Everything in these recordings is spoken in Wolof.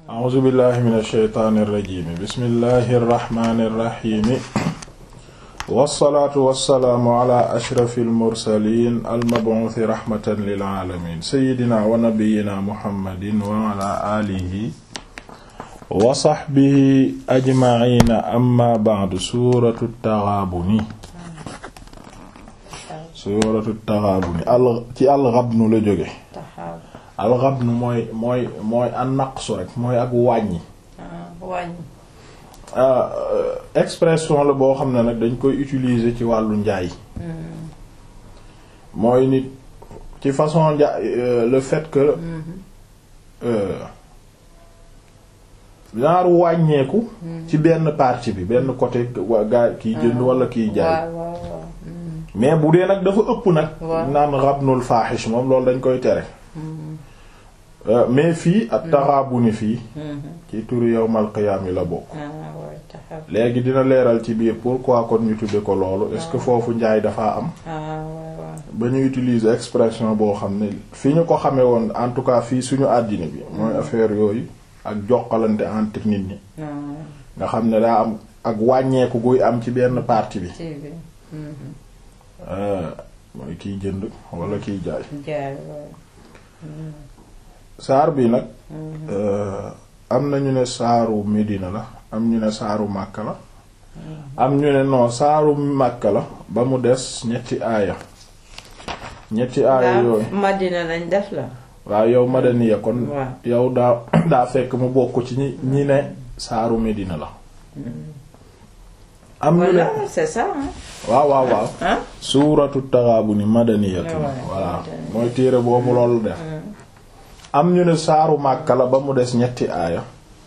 a'uuzu billahi min ash-shaytaani irrajimi bismillahi irrahmani irrahimi wassalaatu wassalaamu ala ashrafi almursalin almabuuthi rahmatan lilaalamin sayidina wa nabiyina muhammadin wa ala alihi wa saxbihi ajmaciina amma ba'du suuratu taxaabuni suuratu taxaabuni al ci alxabnu la jóge alxabnu mooy mooy mooy an naqsu rek mooy ak wàññi wàññi expression la boo xam ne nag dañ koy utiliser ci wàllu njaay mooy nit ci façon njaay le fait que genre wàññeeku ci benn partie bi benn côté wa gaa kiy jënd wala kiy jaay mais bu dee nag dafa ëpp nag naan xabnul faaxish moom loolu dañ koy tere mais fii ak taxaabuni fii ci turu yawmal qiyaam yi la bokk léegi dina leeral ci biir pourquoi kon ñu tudde ko loolu est-ce que foofu njaay dafa am ba ñu utiliser expression boo xam ne fi ñu ko xamee woon en tout cas fii suñu àddina bi mooy affaire yooyu ak jokkalante entre nit ñi nga xam ne daa am ak wàññeeku guy am ci benn partie bi mooy kiy jënd wala kiy jaay saar bi nag am na ñu ne saaru Medina la am ñu ne saaru Makka la am ñu ne non saaru Makka la ba mu des ñetti aaya ñetti aaya yooyu Madina lañ def la waaw yow madaniya kon yow daa daa fekk mu bokk ci ñi ñi ne saaru Medina la am ñu ne c'est ça waaw waaw waaw suuratu Taghaabun madaniyatu voilà mooy téere boobu loolu def am ñu ne saaru Màkka la ba mu des ñetti aaya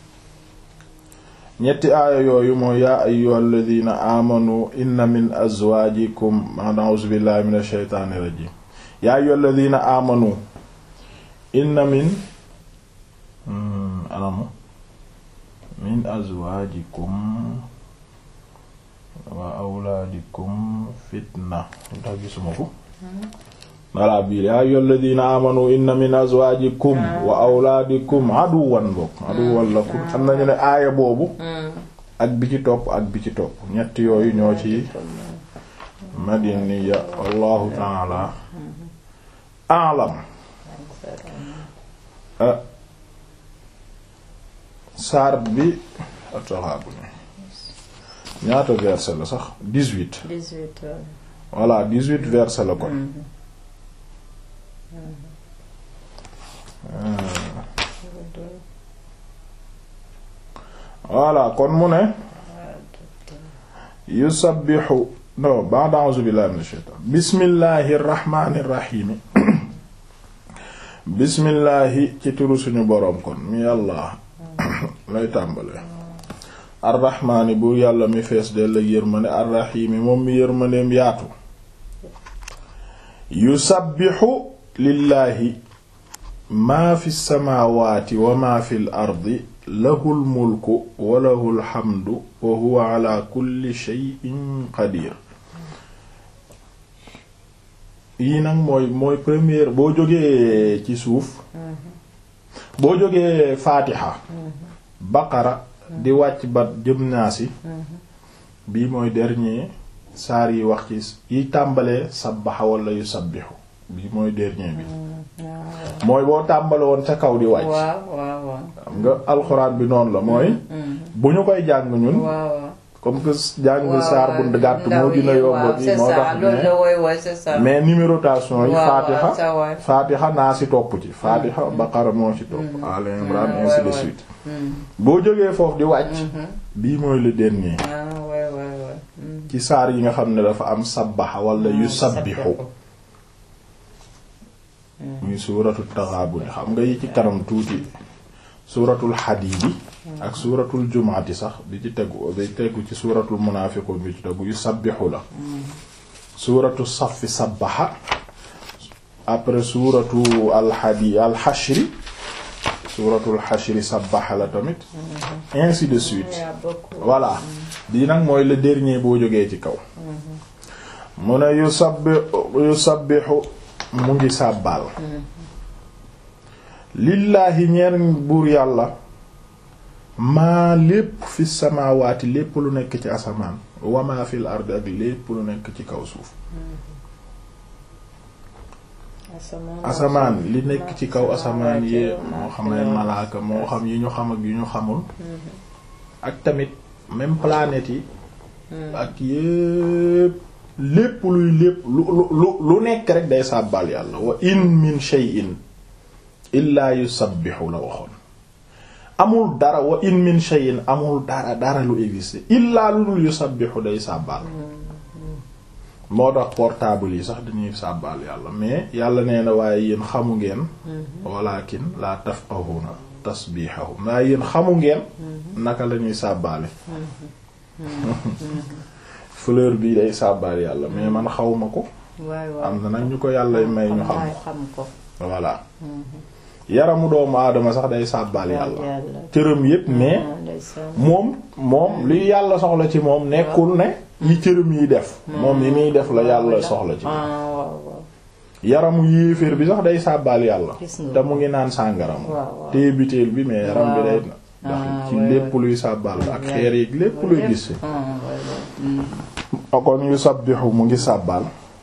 ñetti aaya yooyu mooy yaa ayyuhal ladina amanu inna min azwajikum a'uuzu billahi minash shaytaanir rajiim yaa ayyuhal ladina amanu inna min anamu min azwajikum wa awlaadikum fitna lu tax gisuma ko walla biir yaa ayyuhal ladina amanu inna min azwajikum wa awlaadikum aduwan bokk aduwan lakum am nañu ne aaya boobu ak bi ci topp ak bi ci topp ñett yooyu ñoo ci madiniya wallahu taala a'lam saar bi At-Taghabun ñaata verset la sax dix-huit dix-huit voilà dix-huit verset la kon voilà kon mu ne yusabbihu no ba'da a'uuzu billahi minash shaytaan bismillahir rahmanir rahim bismillahi ci turu suñu boroom kon mi yàlla lay tàmbale arrahmaani bu yàlla mi fees dell ak yërmande arrahiimi moom mi yërmandeem yaatu yusabbihu lillaahi maa fi samaawaati wa maa fi l ardi lahul mulku wa lahul hamdu wa huwa ala kulli shay'in qadir yii nag mooy mooy première boo jógee ci suuf boo jógee faatiha baqara di wàcc ba jëm naasi bii mooy dernier saar yi wax ci yi tàmbalee sabbaxa wala yu sabbixu bii mooy dernier bi mooy boo tàmbale woon ca kaw di wàcc waaw waaw waaw xam nga alxuraan bi noonu la mooy bu ñu koy jàng ñun comme que jàng saar bu gàtt moo dina yomb bi moo tax mais numérotation yi faatiha faatiha naa si topp ci faatiha baqara moo ci topp al imran ainsi de suite boo jógee foofu di wàcc bii mooy le dernier ci saar yi nga xam ne dafa am sabbaxa wala yu sabbixu muy suuratu taxaabuni xam nga yi ci kanam tuuti suuratul xadiidi ak suuratul jumaati sax bi ci tegu bi tegu ci suuratul munaafiqun bi ci tegu yu sabbixu la suuratu safi sabbaxa après suuratu alxadi alxashri suuratul xashri sabbaxa la tamit ainsi de suite voilà bii nag mooy le dernier boo jógee ci kaw mu ne yu sabbi yu sabbixu mu ngi sàbbaal lillaahi ñeer buur yàlla maa lépp fi samaawaati lépp lu nekk ci asamaan wa maa fil ardi ak lépp lu nekk ci kaw suuf asamaan li nekk ci kaw asamaan yi moo xam ne malaaka moo xam yi ñu xam ak yu ñu xamul ak tamit même planètes yi ak yépp lépp luy lépp lu lu lu nekk rek day sàbbal yàlla wa in min shay'in illaa yusabbihu la waxoon amul dara wa in min shay'in amul dara dara lu existe illaa lu dul yusabbihu day sàbbal moo tax portable yi sax dañuy sàbbal yàlla mais yàlla nee na waaye yéen xamu ngeen walakin la tafqahuna tasbihahum waaye yéen xamu ngeen naka la ñuy sàbbaale fleur bii day sàbbaal yàlla mais man xawma ko am na nag ñu ko yàlla may ñu xam ko voilà yaramu doomu aadama sax day sàbbaal yàlla cëram yépp mais moom moom li yàlla soxla ci moom nekkul ne yi cëram yi def moom yi muy def la yàlla soxla ci yaramu yéeféer bi sax day sàbbaal yàlla te mu ngi naan sàngaram téye biteel bi mais yaram bi day ndax ci lépp luy sàbbaal ak xeer yi lépp luy gis kon yu sabbihu mu ngi sàbbaal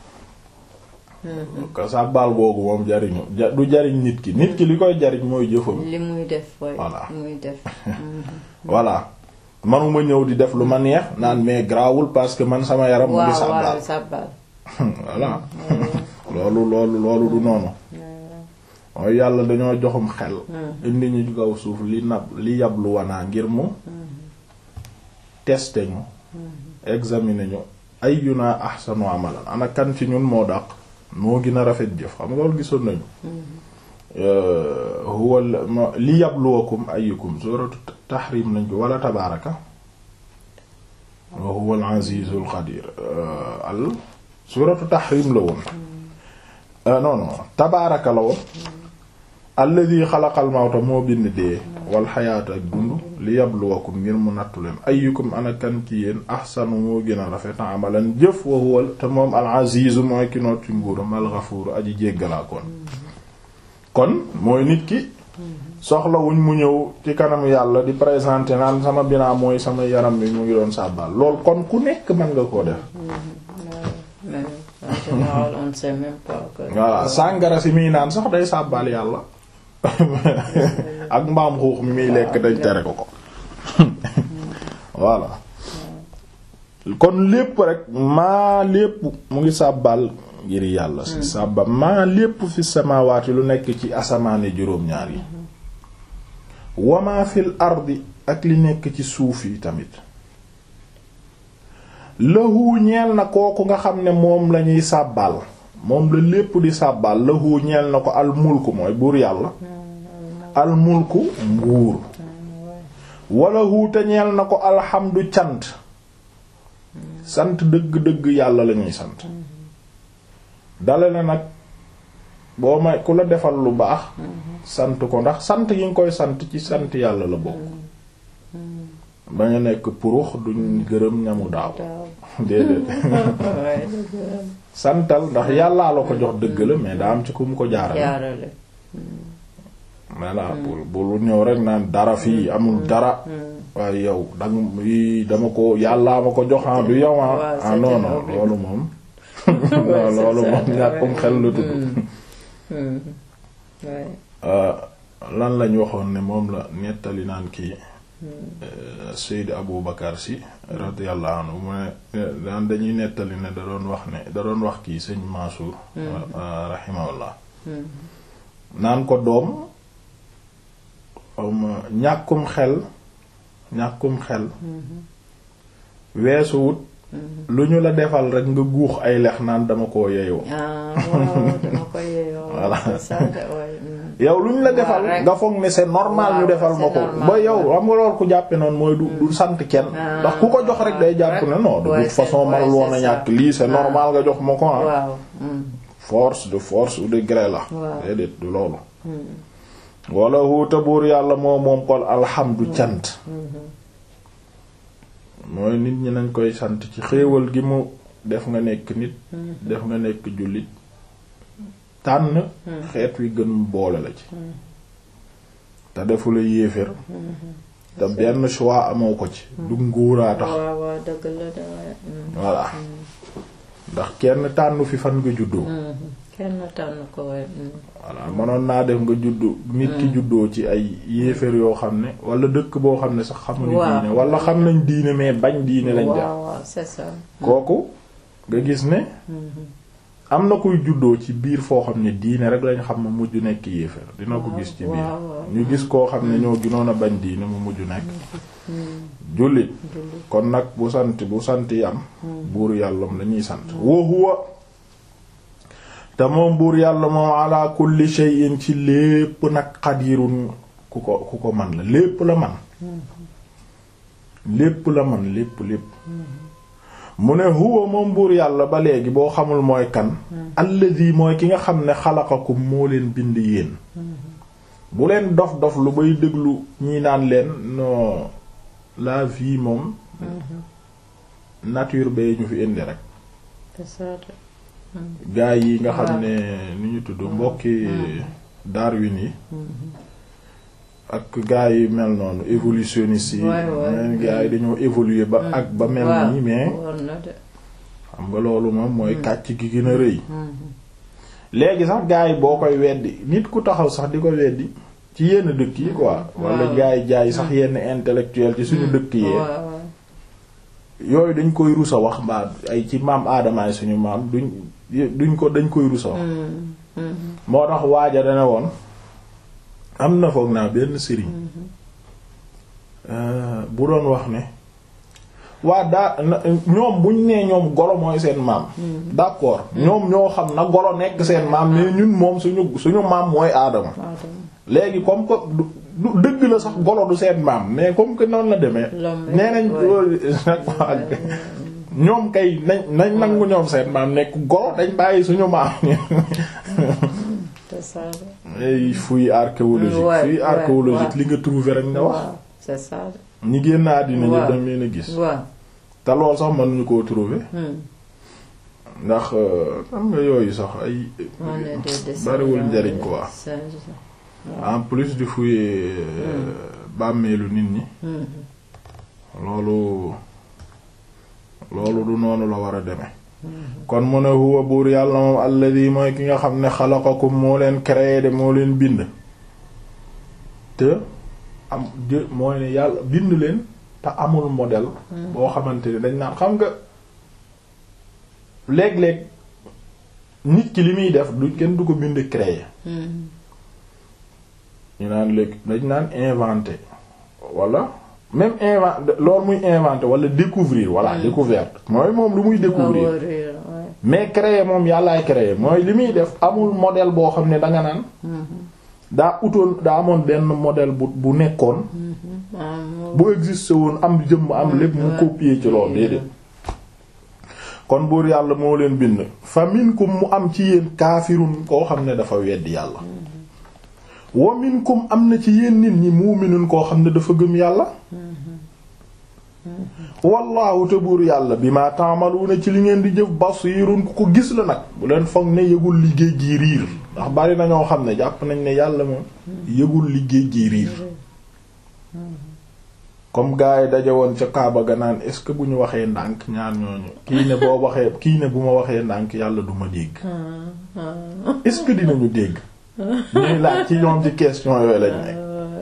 ko sàbbaal googu moom jariñu du jariñ nit ki nit ki li koy jariñ mooy jëfam li muy def voilà muy def voilà manuma ñëw di def lu ma neex naan mais grawul parce que man sama yaram mu ngi sàbbaal sàbbaal voilà loolu loolu loolu du noonu mooy yàlla dañoo joxum xel indi ñu ci kaw suuf li nab li yablu wanaa ngir mu tester ñu examiner ñu ayyuna ahsanu amalan ana kan ci ñun moo dàq moo gën a rafet jëf xam nga loolu gisoon nañu huwa li yabluwakum ayyukum suratu tahrim nañ ko wala tabaraka wa huwa al azizul qadir al suratu tahrim la woon non non tabaaraka la woon alladi xalaqal mawta moo bind dee wal xayaata ak dund li yabluwakum ngir mu nattu leen ayyukum ana kan ci yéen ahsanu moo gën a rafet amalan jëf wa huwa te moom al aziz mooy ki noot ci nguuram al ghafuur aji jéggalaa kon kon mooy nit ki soxlawuñ mu ñëw ci kanam yàlla di présenter naan sama binaa mooy sama yaram bi mu ngi doon sàbbaal lool kon ku nekk mën nga koo def voilà sàngara si muy naan sax day sàbbaal yàlla ak mbaam xuux mi muy lekk dañ tere ko ko voilà kon lépp rek maa lépp mu ngi sàbbaal ngir yàlla si sàbba maa lépp fi samaawaati lu nekk ci asamaane juróom-ñaar yi wamaa fil ardi ak li nekk ci suuf yi tamit lahu ñeel na kooku nga xam ne moom lañuy sàbbaal moom la lépp di sàbbaal lahu ñeel na ko al mulku mooy buur yàlla al mulku nguur wala hu te ñeel na ko alxamdu cant sant dëgg-dëgg yàlla lañuy sant dale na nag boo may ku la defal lu baax sant ko ndax sant yi nga koy sant ci sant yàlla la bokk ba nga nekk purux duñ gërëm ñamu daaw déedéet santal ndax yàllaa la ko jox dëgg la mais daa am ci ku mu ko jaarale voilà bul bul ñëw rek naan dara fii amul dara waaye yow dang yi dama ko yàllaa ma ko joxan du yow ah non non loolu moom non loolu moom ñàkkum xel la tudd lan lañ waxoon ne moom la nettali naan kii Seyd Abu Bakar si radiyallahu anhu mu ne daan dañuy nettali ne da doon wax ne da doon wax kii sëñ Mansour rahimahullah naan ko doom ñàkkum xel ñàkkum xel weesuwut lu ñu la defal rek nga guux ay lex naan dama koo yeyoo voilà yow lu ñu la defal nga foog ne c'est normal ñu defal ma ko ba yow xam nga lool ku jàppe noonu mooy du du sant kenn ndax ku ko jox rek day jàpp ne non de toute façon man woon a ñàkk lii c'est normal nga jox ma ko ah force de force ou de gré la déedéet du loolu wala huuta buur yàlla moo moom kon alhamdu cant mooy nit ñi nañ koy sant ci xéewal gi mu def nga nekk nit def nga nekk jullit tànn xeet wi gën mu boole la ci te defu la yéefér te benn choix amoo ko ci du nguuraa tax waaw waaw dëgg la de waaye. voilà ndax kenn tànnu fi fan nga juddoo kenn tànn ko waaye. voilà mënoon naa def nga juddu nit ki juddoo ci ay yéeféer yoo xam ne wala dëkk boo xam ne sax xamuñu Waaw. diine wala xam nañ diine mais bañ diine lañ def waaw waaw c'est ça. kooku nga gis ne am na kuy juddoo ci biir foo xam ne diine rek lañ xam mu mujj nekk yéeféer dina ko gis ci biir waaw, waaw. ñu gis koo xam ne ñoo ginoon a bañ diine mu mujj nekk jullit kon nag bu sant bu sant yi am buur yàllam lañuy sant wa huwa te moom buur yàlla moom ala kulli shay'in ci lépp nag xadirun ku ko ku ko man la lépp la man lépp la man lépp lépp mu ne huwa moom buur yàlla ba léegi boo xamul mooy kan alladi mooy ki nga xam ne xalaqakum moo leen bind yéen bu leen dof dof lu bay déglu ñi naan leen non la vie moom nature bay ñu fi indi rek c'est ça de. gaa yi nga xam ne ni ñu tudd mbokki Darwin yi ak gaa yi mel noonu évolutionniste yi Ouais, ouais. men gaa yi dañoo évoluer ba ak ba mel waaw nii mais woon na de. xam nga loolu moom mooy kàcc gi gën a rëy léegi sax gaa yi boo koy weddi nit ku taxaw sax di ko weddi ci yenn dëkk yi quoi wala waaw. gaa yi jaay sax yenn intellectuel ci suñu dëkk yee waaw waaw. yooyu dañ koy rusa wax mbaa ay ci maam aadamaay suñu maam duñ duñ ko dañ koy rusa wax moo tax waaja dana woon am na foog naa benn sëriñ euh, bu doon wax ne waa daa na- ñoom buñ nee ñoom golo mooy seen maam d'accord ñoom ñoo xam na golo nekk seen maam mais ñun moom suñu suñu maam mooy aadama waaw léegi comme que du du- dëgg la sax golo du seen maam mais comme que noonu la demee L'homme nee nañ ouais. loolu nag waa ñoom kay nañ nañ nangu ñoom seen maam nekk golo dañ bàyyi suñu maam c'est ça de. ay fouille archéologique Ouais, fouille ouais, archéologique ouais. li nga trouvé rek nga wax waaw c'est ça de. ñi génn àddina ñu Ouais. dem leen a gis waaw. te lool sax mënuñu koo trouver Hmm. ndax xam nga yooyu sax ay On est des descendants bariwul njariñ de quoi singes. en plus di fouiller bàmmeelu nit ñi Hmm. loolu loolu du noonu la war a demee kon mu ne huwa buur yàlla moom alladi mooy ki nga xam ne xalaqakum moo leen créé de moo leen bind te am jë mooy ne yàlla bind leen te amul modèle boo xamante ne dañ naan xam nga léeg-léeg nit ki li muy def du kenn du ko bind créé Hmm. ñu naan léegi dañ naan inventé wala même inventé loolu muy inventé wala découvrir voilà découverte mooy moom lu muy découvrir Waaw, réer, ouais. mais créer moom yàllaay créer mooy li muy def amul modèle boo xam ne danga naan daa utoon daa amoon benn modèle bu bu nekkoon Ah, moo- bu existé woon am jëmm am lépp mu Ouais. copier ci loolu déedéet kon buur yàlla moo leen bind fa minkum mu am ci yéen kaafirun koo xam ne dafa weddi yàlla wa minkum am na ci yéen nit ñi muuminun koo xam ne dafa gëm yàlla wallaahu te buur yàlla bi ma taamaluuna ci li ngeen di jëf basiirun ku ko gis la nag bu leen foog ne yëgul liggéey gi riir ndax bari na ñoo xam ne jàpp nañ ne yàlla moom yëgul liggéey gi riir comme gars yi daje woon ca Kaaba ga naan est-ce que bu ñu waxee ndànk ñaar ñooñu kii ne boo waxee kii ne bu ma waxee ndànk yàlla du ma dégg Ah, ah. est-ce que dinañu dégg ñuy laaj ci ñoom ci question yooyu lañ ne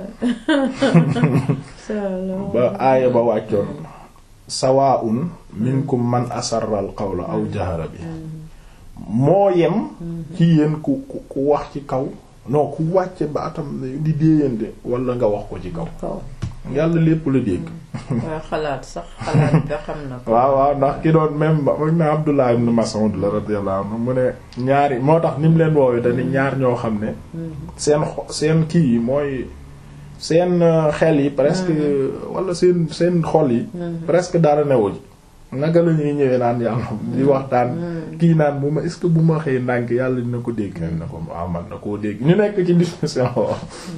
Ça, alors. ba aaya ba wàccoon sawaa'un minkum man asarra al qawla aw jahara bi moo yem ci yéen ku ku ku wax ci kaw non ku wàcce ba atam di déeyante wala nga wax ko ci kaw kaw yàlla lépp la dégg waaye xalaat sax xalaat nga xam na ko waaw waaw ndax ki doon même ba même Abdullah ibn Mas'ud la radiyallahu anhu mu ne ñaari moo tax ni mu leen woowee dañu ñaar ñoo xam ne seen xo- seen kii yi mooy seen euh, xel yi presque wala seen seen xol yi presque dara newu ji naka la ñuy ñëwee naan yàlla di waxtaan kii naan bu ma est-ce que bu ma xëy ndànk yàlla dina ko dégg na ko waaw man na koo dégg ñu nekk ci discussion waaw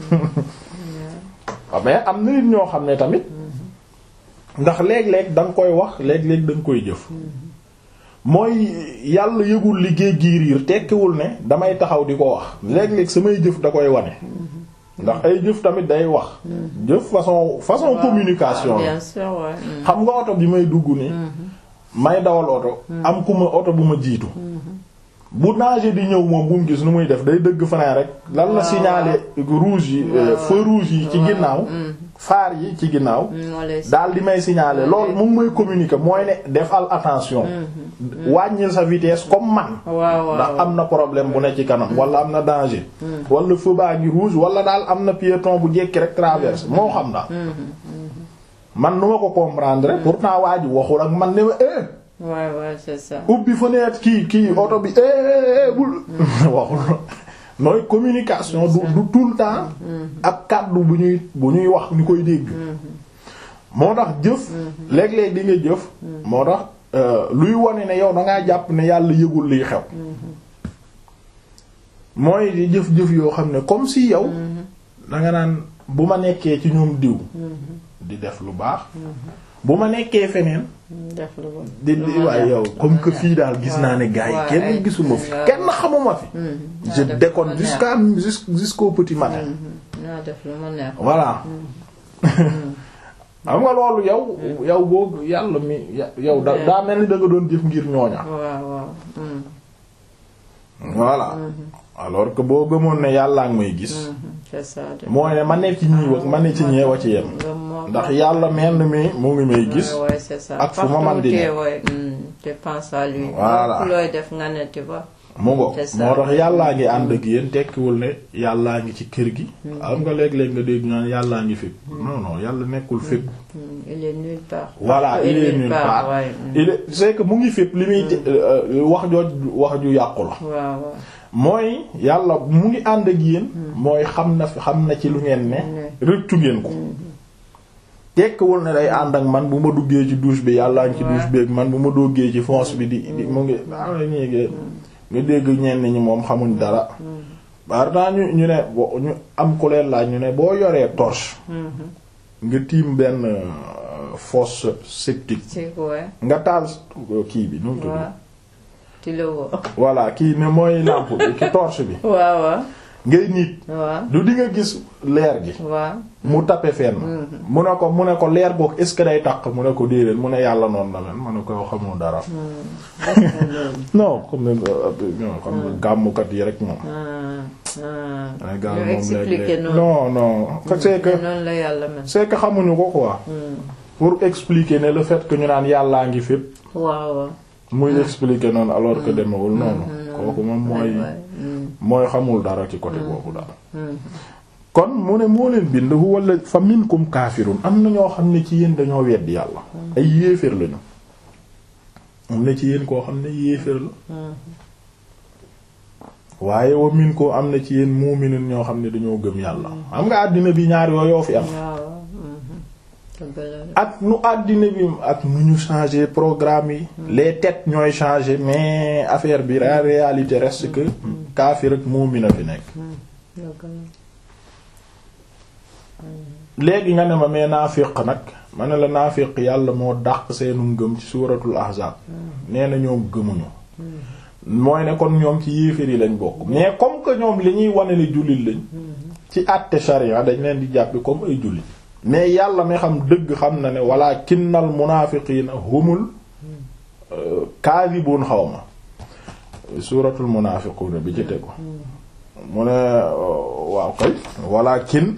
mais am na nit ñoo xam ne tamit ndax léeg-léeg da nga koy wax léeg-léeg da nga koy jëf mooy yàlla yëgul liggéey giiriir tekkiwul ne damay taxaw di ko wax léeg-léeg samay jëf da koy wane ndax ay jëf tamit day wax jëf façon façon communication la bien sûr ouais. mm. xam nga oto bi may dugg ni may dawal oto am ku ma oto bu ma jiitu bu danger di ñëw moom bu mu gis nu muy def day dëgg frein rek lan la Waaw, signaler rouge yi euh, feu rouge yi ci ginnaaw phare yi ci ginnaaw Mm, moo lay daal di may signaler loolu mu ngi may communiquer mooy ne defal attention wàññil sa vitesse comme man waaw waaw ndax am na problème bu ne ci kanam wala am na danger wala feu baa ngi rouge wala daal am na piéton bu jekki rek traverse moo xam daal man nu ma ko comprendre pourtant waa ji waxul ak man ne ma eh ouais ouais c'est ça ubbi fenêtre kii kii oto bi eh bul waxul nooy communication du du tout le temps ak kàddu bu ñuy bu ñuy wax ñu koy dégg moo tax jëf léeg-léeg di nga jëf moo tax euh, luy wone ne yow da ngaa jàpp ne yàlla yëgul liy xew mooy di jëf-jëf yoo xam ne comme si yow da nga naan bu ma nekkee ci ñoom diw di def lu baax bu ma nekkee feneen def lu bon di di waaye yow comme que fii daal gis naa ne gars yi Ouais, kenn ay- gisuma fi waaw. kenn xamuma fi je naa def déconne lu ma jusqu'à jus- jusqu'au petit matin naa def lu ma neex voilà xam nga loolu yow yow boo yàlla mi ya- yow da daa mel ni da nga doon jëf ngir ñooña waaw waaw mm, voilà alors que boo gëmoon ne yàllaa ngi may gis mhm, c'est ça de mooy ne ma ne ci ñii wax ma ne ci ñeewa ci yem nga moo ndax yàlla mel ni mi mu ngi may gis ouais, ouais, c'est ça ak fu ma man di Partout où ne. t'es, ouais, mm, tu penses à lui Voilà. lépp looy def nga ne tu vois mu ngo C'est ça. moo tax yàllaa ngi ànd ak yéen tekkiwul ne yàllaa ngi ci kër gi am nga léeg-léeg nga dégg ñaan yàllaa ngi fépp non non yàlla nekkul fépp Mm, il est nulle part voilà Partout il et est nulle nulle part ouais, mm. il est c'est que mu ngi fépp li muy euh, wax jooj wax ju yàqu la waaw waaw mooy yàlla mu ngi ànd ak yéen mooy xam na fi xam na ci lu ngeen ne rëccu ngeen ko tekkiwul ne day ànd ak man bu ma duggee ci douche bi yàllaa ngi ci douche bi ak man bu ma duggee ci fosse bi di di mu ngi waaw ñéegi nga dégg ñenn ñi moom xamuñ dara par temps ñu ñu ne bo ñu am ku leen laaj ñu ne boo yoree torche nga tiim benn euh, fosse septique c'est ouais nga taal kii bi nu mu tudd waaw tu le vois voilà kii ne mooy lampe bi ki torche bi waaw waaw ngay nit waaw du di nga gis leer gi waaw mu tape fenn mu ne ko mu ne ko leer boog est-ce que day taq mu ne ko déedéet mu ne yàlla noonu la mel mu ne ko xamoo dara non comme ne non xam nga gàmmukat yi rek moom ay gàmm ñu moom expliquer léeg-léeg noonu non non c'est que noonu la yàlla mel c'est que xamuñu ko quoi pour expliquer ne le fait que ñu naan yàllaa ngi fépp waaw waaw muy expliquer noonu alors que demewul noonu kooku moom mooy mooy xamul dara ci côté boobu daal kon mu ne moo leen bind wala fa minkum kaafirun am na ñoo xam ne ci yéen dañoo weddi yàlla ay yéeféer lañu am na ci yéen koo xam ne yéeféer la waaye wa minkum am na ci yéen muuminun ñoo xam ne dañoo gëm yàlla xam nga àddina bi ñaar yooyoo fi am waaw dëgg la ak nu àddina bi ak nu ñu changer programme yi les têtes ñooy changer mais affaire bi la réalité reste que kaafir ak muumin a fi nekk dëgg la léegi nga ne ma mais naafiq nag ma ne la naafiq yàlla moo dàq seenu ngëm ci suuratul ahzaab nee na ñoom gëmuñu mooy ne kon ñoom ci yéeféer yi lañ bokk mais comme que ñoom li ñuy wane ne jullit lañ ci àtte sharia dañ leen di jàppi comme ay jullit mais yàlla mi xam dëgg xam na ne walaakinnal munaafiqiina humul kaadibuun xawma suuratul munaafiquuna bi ci tegu mu ne waaw kay walaakin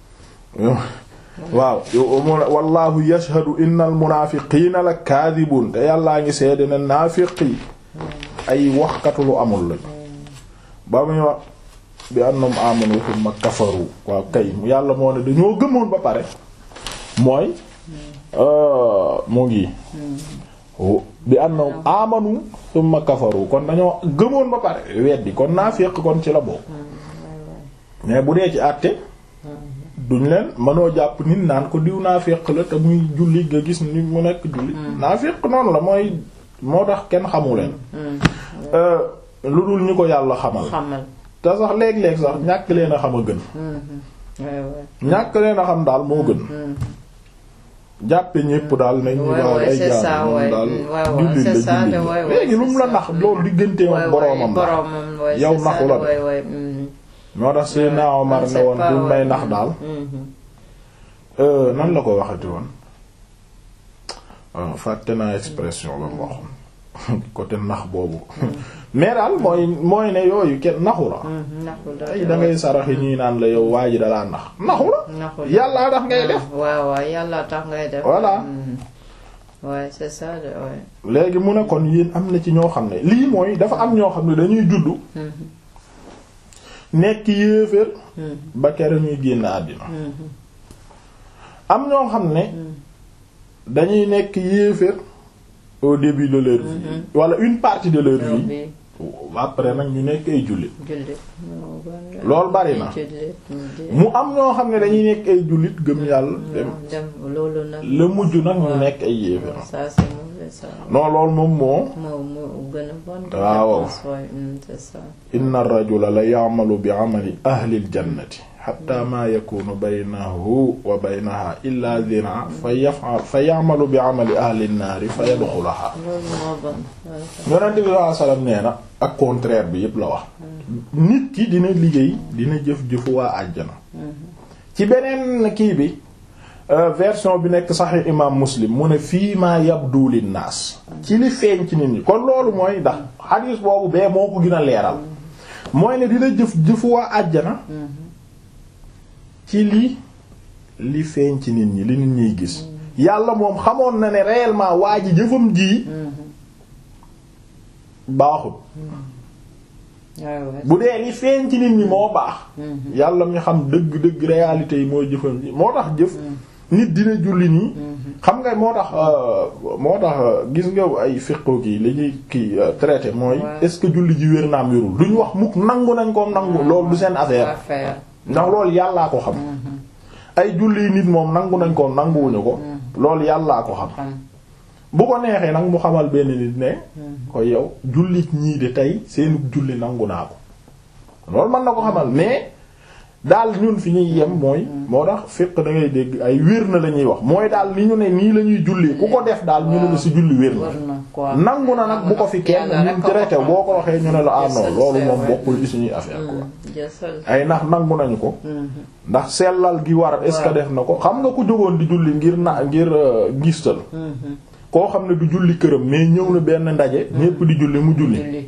waaw wallahu yashhadu innal munaafiqiina la kaadibuun te yàllaa ngi seede ne naafiq yi ay waxkatu lu amul lañ ba muy wax bi annahum amanu thumma kafaru waaw kay yàlla moo ne dañoo gëmoon ba pare mooy mu ngi bi annahum amanu thumma kafaru kon dañoo gëmoon ba pare weddi kon naafiq kon ci la bokk mais bu dee ci àtte duñ leen mënoo jàpp nit naan ko diw naafiq la te muy julli nga gis ni mu nekk julli naafiq noonu la mooy moo tax kenn xamu leen lu dul ñu ko yàlla xamal xamal te sax léeg-léeg sax ñàkk leen a xam a gën ñàkk leen a xam daal moo gën jàppe ñépp daal nañ ñu waaw ay jaam moom daal jullit la jullit la léegi lu mu la nax loolu digganteem ak boroomam la yow naxu la de moo tax Seydina Omar ne woon buñ may nax daal nan la ko waxati woon fàtte naa expression ba mu waxoon côté nax boobu mais daal mooy mooy ne yooyu kenn naxu la ay da ngay saraxi ñuy naan la yow waa ji dalaa nax naxu la yàllaa tax ngay def waaw waaw yàllaa tax ngay def voilà ouais c'est ça de ouais léegi mu ne kon yéen am na ci ñoo xam ne lii mooy dafa am ñoo xam ne dañuy juddu nekk yéeféer ba kere ñuy génn àddina am ñoo xam ne dañuy nekk yéeféer au début de leur vie wala une partie de leur vie après nag ñu nekk ay jullit loolu bari na mu am ñoo xam ne dañuy nekk ay jullit gëm yàlla dem loolu nag la mujj nag ñu nekk ay yéeféer ça c'est mauvais ça non loolu moom moo moo moo gën a bon waaw c'est ça inna ar-rajula la ya'malu bi 'amali ahli al-jannati hatta ma yakunu baynahu wa baynaha illa dhira fa yaf'al fa ya'malu bi 'amali ahli an-naari fa yadkhulaha loolu moo bon yonent bi sallallahu alayhi wasallam nee na ak contraire bi yépp la wax nit ki dina liggéey dina jëf-jëfu waa àjjana ci beneen kii bi version bi nekk Sahih imam Muslim mu ne fii ma yabdu linnaas ci li feeñ ci nit ñi kon loolu mooy ndax hadis boobu bee moo ko gën a leeral mooy ne dina jëf jëfu waa àjjana ci li li feeñ ci nit ñi li nit ñiy gis yàlla moom xamoon na ne réellement waa ji jëfam ji baaxul bu dee li feeñ ci nit ñi moo baax yàlla mi xam dëgg-dëgg réalité yi mooy jëfam ji moo tax jëf nit dina julli nii xam nga moo tax moo tax gis nga ay fiqo kii li ñuy kii traité mooy est-ce que julli ji wér naam wérul duñu wax mukk nangu nañ ko nangu loolu du seen affaire ndax loolu yàllaa ko xam ay julli nit moom nangu nañ ko nanguwuñu ko loolu yàllaa ko xam bu ko neexee nag mu xamal benn nit ne ko yow jullit ñii de tey seenu julli nangu naa ko loolu mën na ko xamal mais daal ñun fi ñuy yem mooy moo tax fiq da ngay dégg ay wér na la ñuy wax mooy daal ni ñu ne nii la ñuy julli ku ko def daal ñu ne la si julli wér na nangu na nag bu ko fi kenn ñun traité boo ko waxee ñu ne la ah non loolu moom bokkul ci suñuy affaire quoi ay ndax nangu nañu ko ndax sellal gi war est-ce que def na ko xam nga ku jógoon di julli ngir na ngir ngistal koo xam ne du julli këram mais ñëw na benn ndaje ñépp di julli mu julli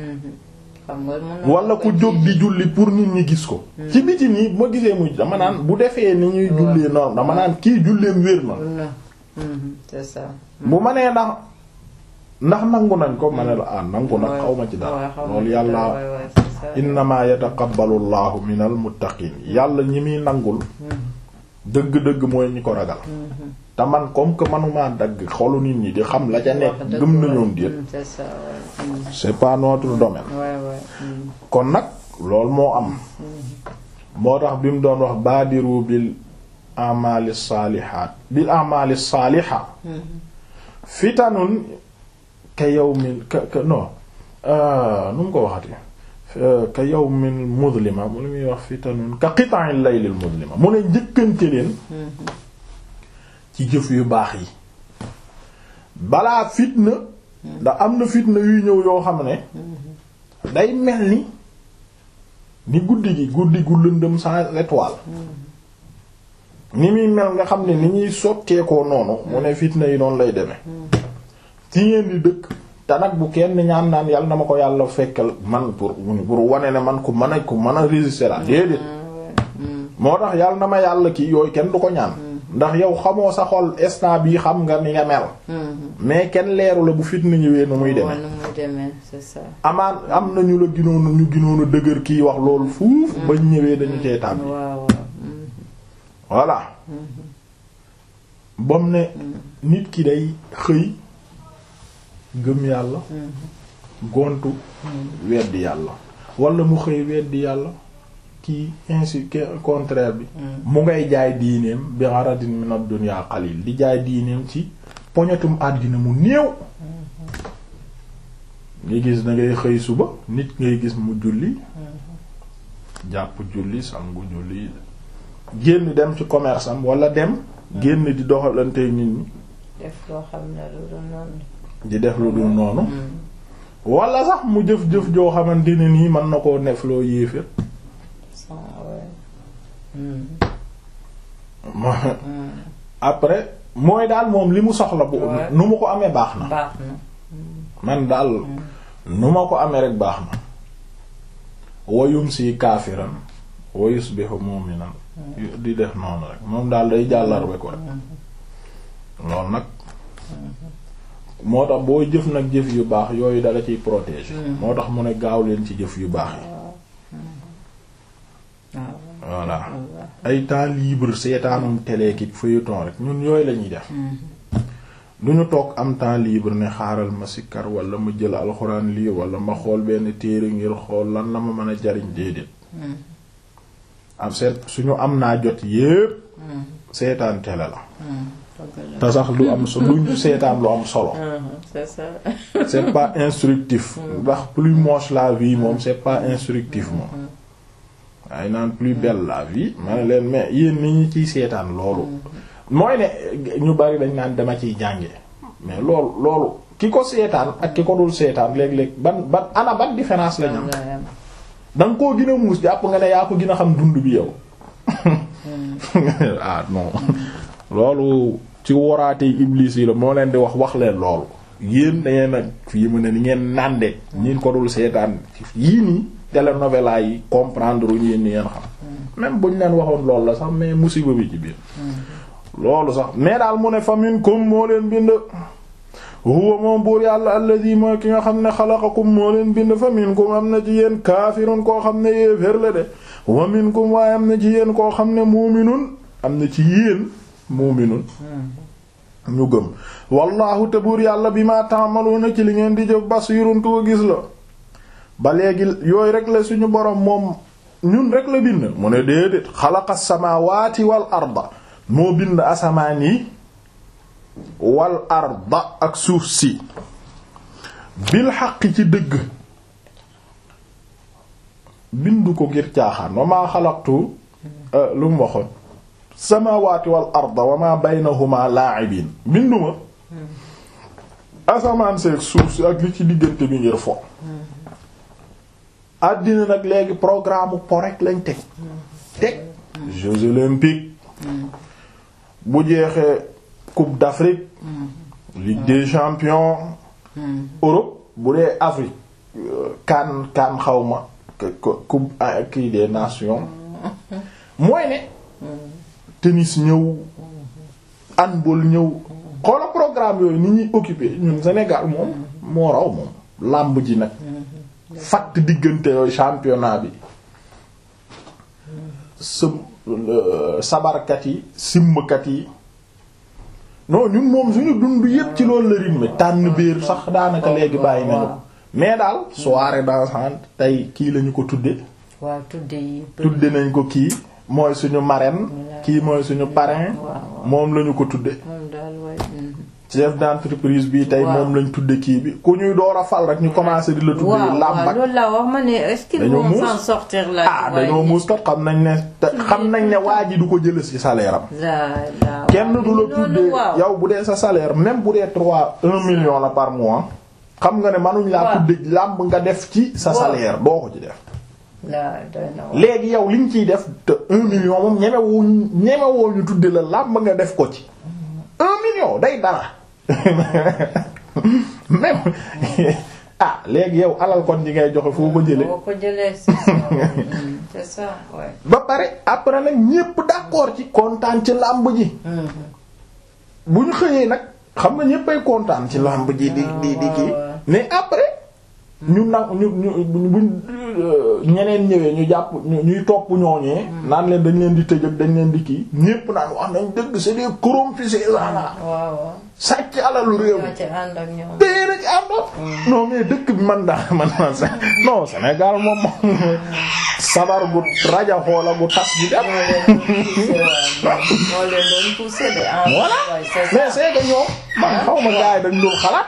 wala ku jóg di julli pour nit ñi gis ko ci biti nii bu ma gisee muy dama naan bu defee ni ñuy jullee noonu dama naan kii julleem wér na c'est ça bu ma nee ndax ndax nangu nañ ko ma ne la ah nangu nag xaw ma ci dara loolu yàlla innama yataqabbalu allahu minal muttaqin yàlla ñi muy nangul dëgg-dëgg mooy ñi ko ragal te man comme que manuma dagg xolu nit ñi di xam la ca nekk gëm nañoon déet c'est pas notre domaine kon nag loolu moo am moo tax bi mu doon wax baadiru bil amali saalihaat bil amali saaliha fitanun ka yawmin ka ka non nu mu ko waxati ka yawmin mudlima mu lu muy wax fitanun ka qita'il laylil mudlima mu ne njëkkante leen ci jëf yu baax yi balaa fitna ndax am na fitna yuy ñëw yoo xam ne day mel ni ni guddi gi guddi gu lëndëm sans étoile ni muy mel nga xam ne ni ñuy sotteekoo noonu mu ne fitna yi noonu lay demee ci ngeen di dëkk te nag bu kenn ñaan naan yàlla na ma ko yàlla fekkal man pour pour wane ne man ku mën a ku mën a résister la déedéet moo tax yàlla na ma yàlla kii yooyu kenn du ko ñaan ndax yow xamoo sa xol instant bii xam nga ni nga mel mais kenn leeru la bu fitna ñëwee nu muy demee amaan am na ñu la ginoonu ñu ginoonu dëgër kii wax loolu fuuf bañ ñëwee dañu cee tàbbi voilà bam ne nit ki day xëy gëm yàlla gontu weddi yàlla wala mu xëy weddi yàlla kii ainsi contraire bi mu ngay jaay diineem bi aradin min ad-dunya qalil di jaay diineem ci poñetum àddina mu néew nga gis da ngay xëy suba nit ngay gis mu julli jàpp julli sangu julli génn dem ci commerce am wala dem génn di doxalante nit ñi def loo xam ne lu dul noonu di def lu dul noonu wala sax mu jëf-jëf joo xamante ne nii mën na koo nef loo yéefér après mooy daal moom li mu soxla bu Ouais. nu mu ko amee baax na baax na man daal nu ma ko amee rek baax na wayum si kaafiran wa yusbihu mu'minan di def noonu rek moom daal day jàllarbe ko rek loolu nag moo tax boo jëf nag jëf yu baax yooyu dala ciy protéger moo tax mu ne gaaw leen ci jëf yu baax yi waaw voilà ay temps libre seetaanum télé ki feuilleton rek ñun yooyu la ñuy def du ñu toog am temps libre ne xaaral ma sikkar wala ma jël alxuraan lii wala ma xool benn téere ngir xool lan la ma mën a jariñ déedéet am seet suñu am naa jot yépp seetaan télé la te sax du am so duñ seetaan lu am solo c'est ça c'est pas instructif ndax plus moche la vie moom c'est pas instructif moom waaye naan plus belle la vie ma ne leen mais yéen ni ñu ciy seetaan loolu mooy ne ñu bari dañ naan dama ciy jànge mais loolu loolu ki ko seetaan ak ki ko dul seetaan léeg-léeg ban ban ana ban différence lañ am da nga koo gën a muus jàpp nga ne yaa ko gën a xam dund bi yow ah non loolu ci waraate iblis yi la moo leen di wax wax leen loolu yéen da ngeen a fii mu ne ni ngeen nànde ñi ko dul seetaan yii nii télénovela yi comprendre uñu yéen ni ngeen xam même buñ leen waxoon loolu la sax mais musiba bi ci biir loolu sax mais daal mu ne fa minkum moo leen bind huwa moom buur yàlla alladi mooy ki nga xam ne xalaqakum moo leen bind fa minkum am na ci yéen kaafirun koo xam ne yéeféer la de wa minkum waaye am na ci yéen koo xam ne muuminun am na ci yéen muuminun ñu gëm wallahu te buur yàlla bi ma ta'maluna ci li ngeen di jëf basirun ko gis la ba léegi yooyu rek la suñu borom moom ñun rek la bind mu ne déedéet xalaqa samawati wal arda moo bind asamaan yi wal arda ak suuf si bil xaq ci dëgg bindu ko ngir caaxaan wa maa xalaqtu lu mu waxoon samawati wal arda wa ma baynahuma la'ibin binduma asamaan seeg suuf si ak li ci diggante bi ngir fo àddina nag léegi programme po rek lañ teg teg Jeux olympiques bu jeexee coupe d'Afrique Ligue des champions Europe bu dee Afrique kan kan xawma coupe kii des nations mooy ne tennis ñëw handball ñëw xoola programme yooyu ni ñuy occupé ñun Sénégal moom moo raw moom làmb ji nag fatt diggante yooyu championnat bi sëm sabarkat yi simmkat yi non ñun moom suñu dund yépp ci loolu la rythme tànn biir sax daanaka léegi bàyyi nañu ko mais daal soirée dansante tey kii lañu ko tudde waaw tudde yi tudde nañ ko kii mooy suñu marraine kii mooy suñu parrain moom lañu ko tudde moom daal waay chef d'entreprise bi tey moom lañ tudde kii bi ku ñuy door a fal rek ñu commencé di la tudde làmb ak loolu la wax ma ne est-ce qu'ils dañoo vont muus s'en sortir là ah dañoo muus kat xam nañ ne te xam nañ ne waa ji du ko jël ci salaire am kenn du la tuddee yow bu dee sa salaire même bu dee trois un million la par mois xam nga ne manuñ laa tudde làmb nga def ci sa salaire doo ko ci def léegi yow liñ ciy def te un million moom ñemewoo ñemewoo ñu tudde la làmb nga def ko ci un million day dara même ah léegi yow alal kon ji ngay joxe foo ko jële boo ko jëlee c'est ça c'est ça ouais. ba pare après nag ñépp d'accord ci kontaan ci làmb ji bu ñu xëyee nag xam nga ñéppay kontaan ci làmb ji di di di kii mais après ñu nag ñu ñu buñ ñeneen ñëwee ñu jàpp ñuy topp ñooñee naan leen dañ leen di tëj ak dañ leen di kii ñépp naan wax nañ dëgg c'est des corrompus ces gens-là waaw sàcc alalu réew mi ci ànd ak ñoom tey na ci àndoon non mais dëkk bi man daal man man sa non Sénégal moom moom sabar gu raja xoola gu tas bi dem moo leen doon poussé de en voilà mais c'est que ñoom man xaw ma gars yi dañ doon xalaat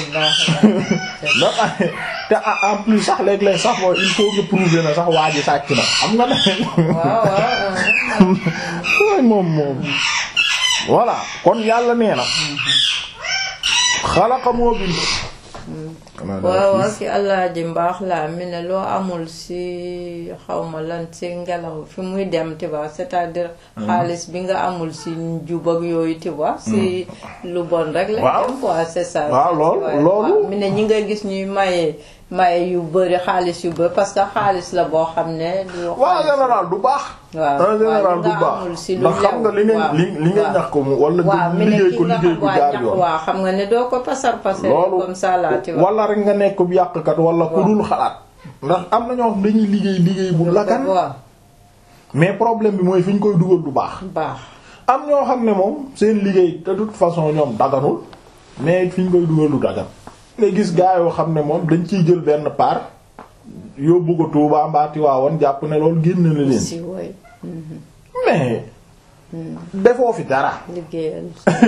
da te en plus sax léeg-léeg sax mooy il faut que prouver na sax waa ji sàcc na xam nga ne waaw waaw moom moom voilà kon yàlla nee na xalaqa moo bind xanaa waaw daa waaw xiif. ki allah ji mbaax laa mi ne loo amul si xawma lan si ngelaw fi muy dem tu vois c'est-à-dire xaalis bi nga amul si njub ak yooyu tu vois si lu bon rek la Waaw. dem quoi c'est ça Waaw, loolu- Ouais, loolu- waaw. mi ne ñi nga gis ñuy maye maye yu bëri xaalis yu bëri parce que xaalis la boo xam ne du waaw en xaalis- général du baax. waaw en général waaw, du li nga baax amul si lu ndax xam nga li lew, nga waaw, li li nga waaw. ñax ko mu wala waaw nga mi ne liggéey ki ko nga liggéey xam bu waa jaar ñax yoon. waaw xam nga ne doo ko pasar pasar loolu comme ça là tu vois wala rek nga nekk bu yàqkat wala ku dul xalaat. ndax am na ñoo xam dañuy liggéey liggéey bu lagan waaw mais problème bi mooy fi ñu koy dugal du baax. baax am ñoo xam ne moom seen liggéey de toute façon ñoom daganul mais fi ñu koy dugal du dagan nga gis gaa yoo xam ne moom dañ ciy jël benn part yóbbu ko Touba mbaa Tiwaawan jàpp ne loolu génn na leen si woy mais defoo fi dara liggéeyal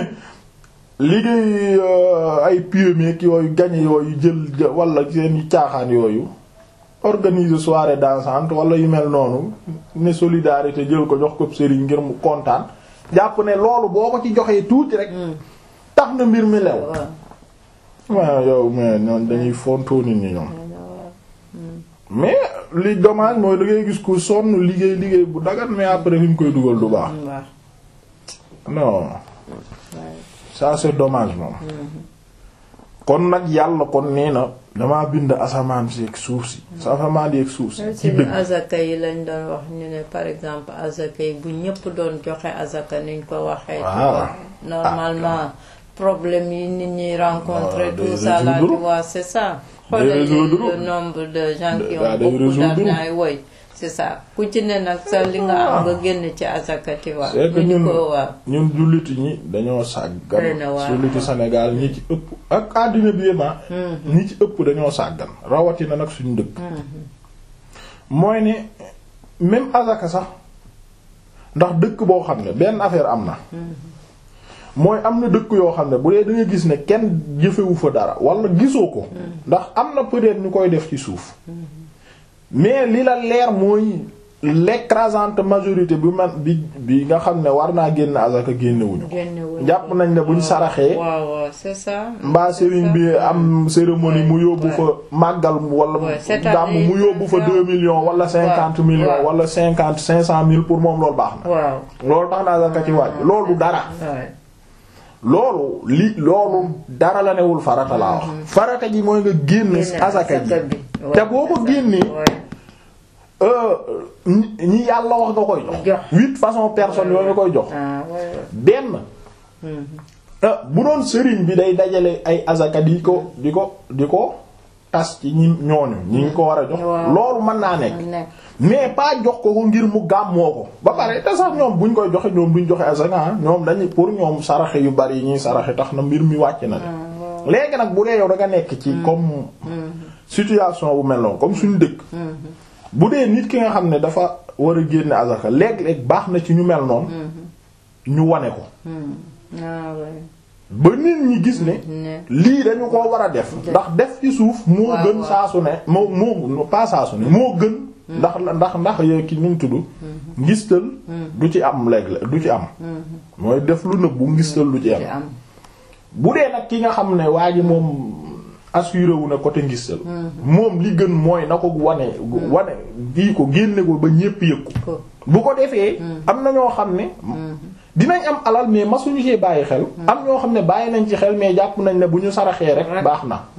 liggéey euh, ay PME ak yooyu gañe yooyu jël jë- wala seen caaxaan yooyu organiser soirée dansante wala yu mel noonu ne solidarité jël ko jox ko sëriñ ngir mu kontaan jàpp ne loolu boo ko ci joxee tuuti rek tax na mbir mi lew waaw waaw yow mais ñoom dañuy fontoo nit ñi ñoom mais li dommage mooy da ngay gis ku sonn liggéey liggéey bu dagat mais après fi ñu koy dugal du baax waaw non ça c'est dommage moom kon nag yàlla kon nee na damaa bind asamaan si ak suuf si sa asamaan yi ak suuf si ci ci dëgg azaka yi lañ doon wax ñu ne par exemple azaka yi bu ñëpp doon joxe azaka niñ ko waxee tu Waaw. vois normalement problème yi nit ñi rencontrer Waaw, day tout ça là tu résoudre. vois c'est ça Day xoolal résoudre. le nombre de gens qui Daa ont day beaucoup résoudre. d'argent ay woy c'est ça ku ci ne nag sa li nga am nga génn ci azaka tu vois c'est que bu ñu ñun ko waaw ñun julliti ñi dañoo sàggan Doy na waar. julliti Sénégal ñi ci ëpp ak àddina bi yépp ñi ci ëpp dañoo sàggan rawatina nag suñu dëkk mooy ne même azaka sax ndax dëkk boo xam ne benn affaire am na mooy am na dëkk yoo xam ne bu dee da nga gis ne kenn jëfewu fa dara wala gisoo ko ndax am na peut-être ñu koy def ci suuf mais li la leer mooy l'écrasante majorité bi man bi bi nga xam ne war naa génn azaka génnewuñu ko génnewuñ jàpp nañ ne buñ saraxee waaw waaw c'est ça mbaa sëriñ bi am cérémonie mu yóbbu fa màggal wala Ouais, cette gàmm année, mu yóbbu fa waaw. deux millions wala cinquante waaw, millions waaw. wala cinquante cinq cent mille pour moom loolu baax na waaw loolu tax na azaka ci wàcc loolu du dara ouais. loolu li loolu dara la newul farata laa wax farata ji mooy nga génn Génne azaka ji bi. te Ouais, boo ko c'est ça. génnee Ouais. euh, ñi ñi yàlla wax nga koy jox Jox. huit façons personnes yooyu nga koy jox ah ouais, ouais. benn Mhm. ah bu doon sëriñ bi day dajale ay azaka di ko di ko di ko tas ci ñi ñooñu ñi ngi ko war a jox Waaw. loolu mën naa nekk nekk mais pas jox ko ko ngir mu gàmmoo ko ba pare te sax ñoom buñ koy joxe ñoom duñ joxe azaka ah ñoom dañuy pour ñoom saraxe yu bari yi ñuy saraxe tax na mbir mi wàcc na de léegi nag bu dee yow da nga nekk ci comme situation bu mel noonu comme suñu dëkk bu dee nit ki nga xam ne dafa war a génne azaka léeg-léeg baax na ci ñu mel noonu ñu wane ko ah ouais. ba nit ñi gis ne ne lii dañu ko war a def ndax def ci suuf moo Waaw, gën waaw. saa su ne moo moo pas saa su ne moo gën ndax ndax ndax yow ki nu mu tudd ngistal du ci am léeg du ci am mooy def lu nëbbu ngistal du ci ci am am bu dee nag ki nga xam ne waa ji moom assuré wu na côté ngistal moom li gën mooy na ko wane wane di ko génne ko ba ñépp yëg ko ko bu ko defee am na ñoo xam ne dinañ am alal mais masuñu see bàyyi xel am ñoo xam ne bàyyi nañ ci xel mais jàpp nañ ne bu ñu saraxee rek Rek. baax na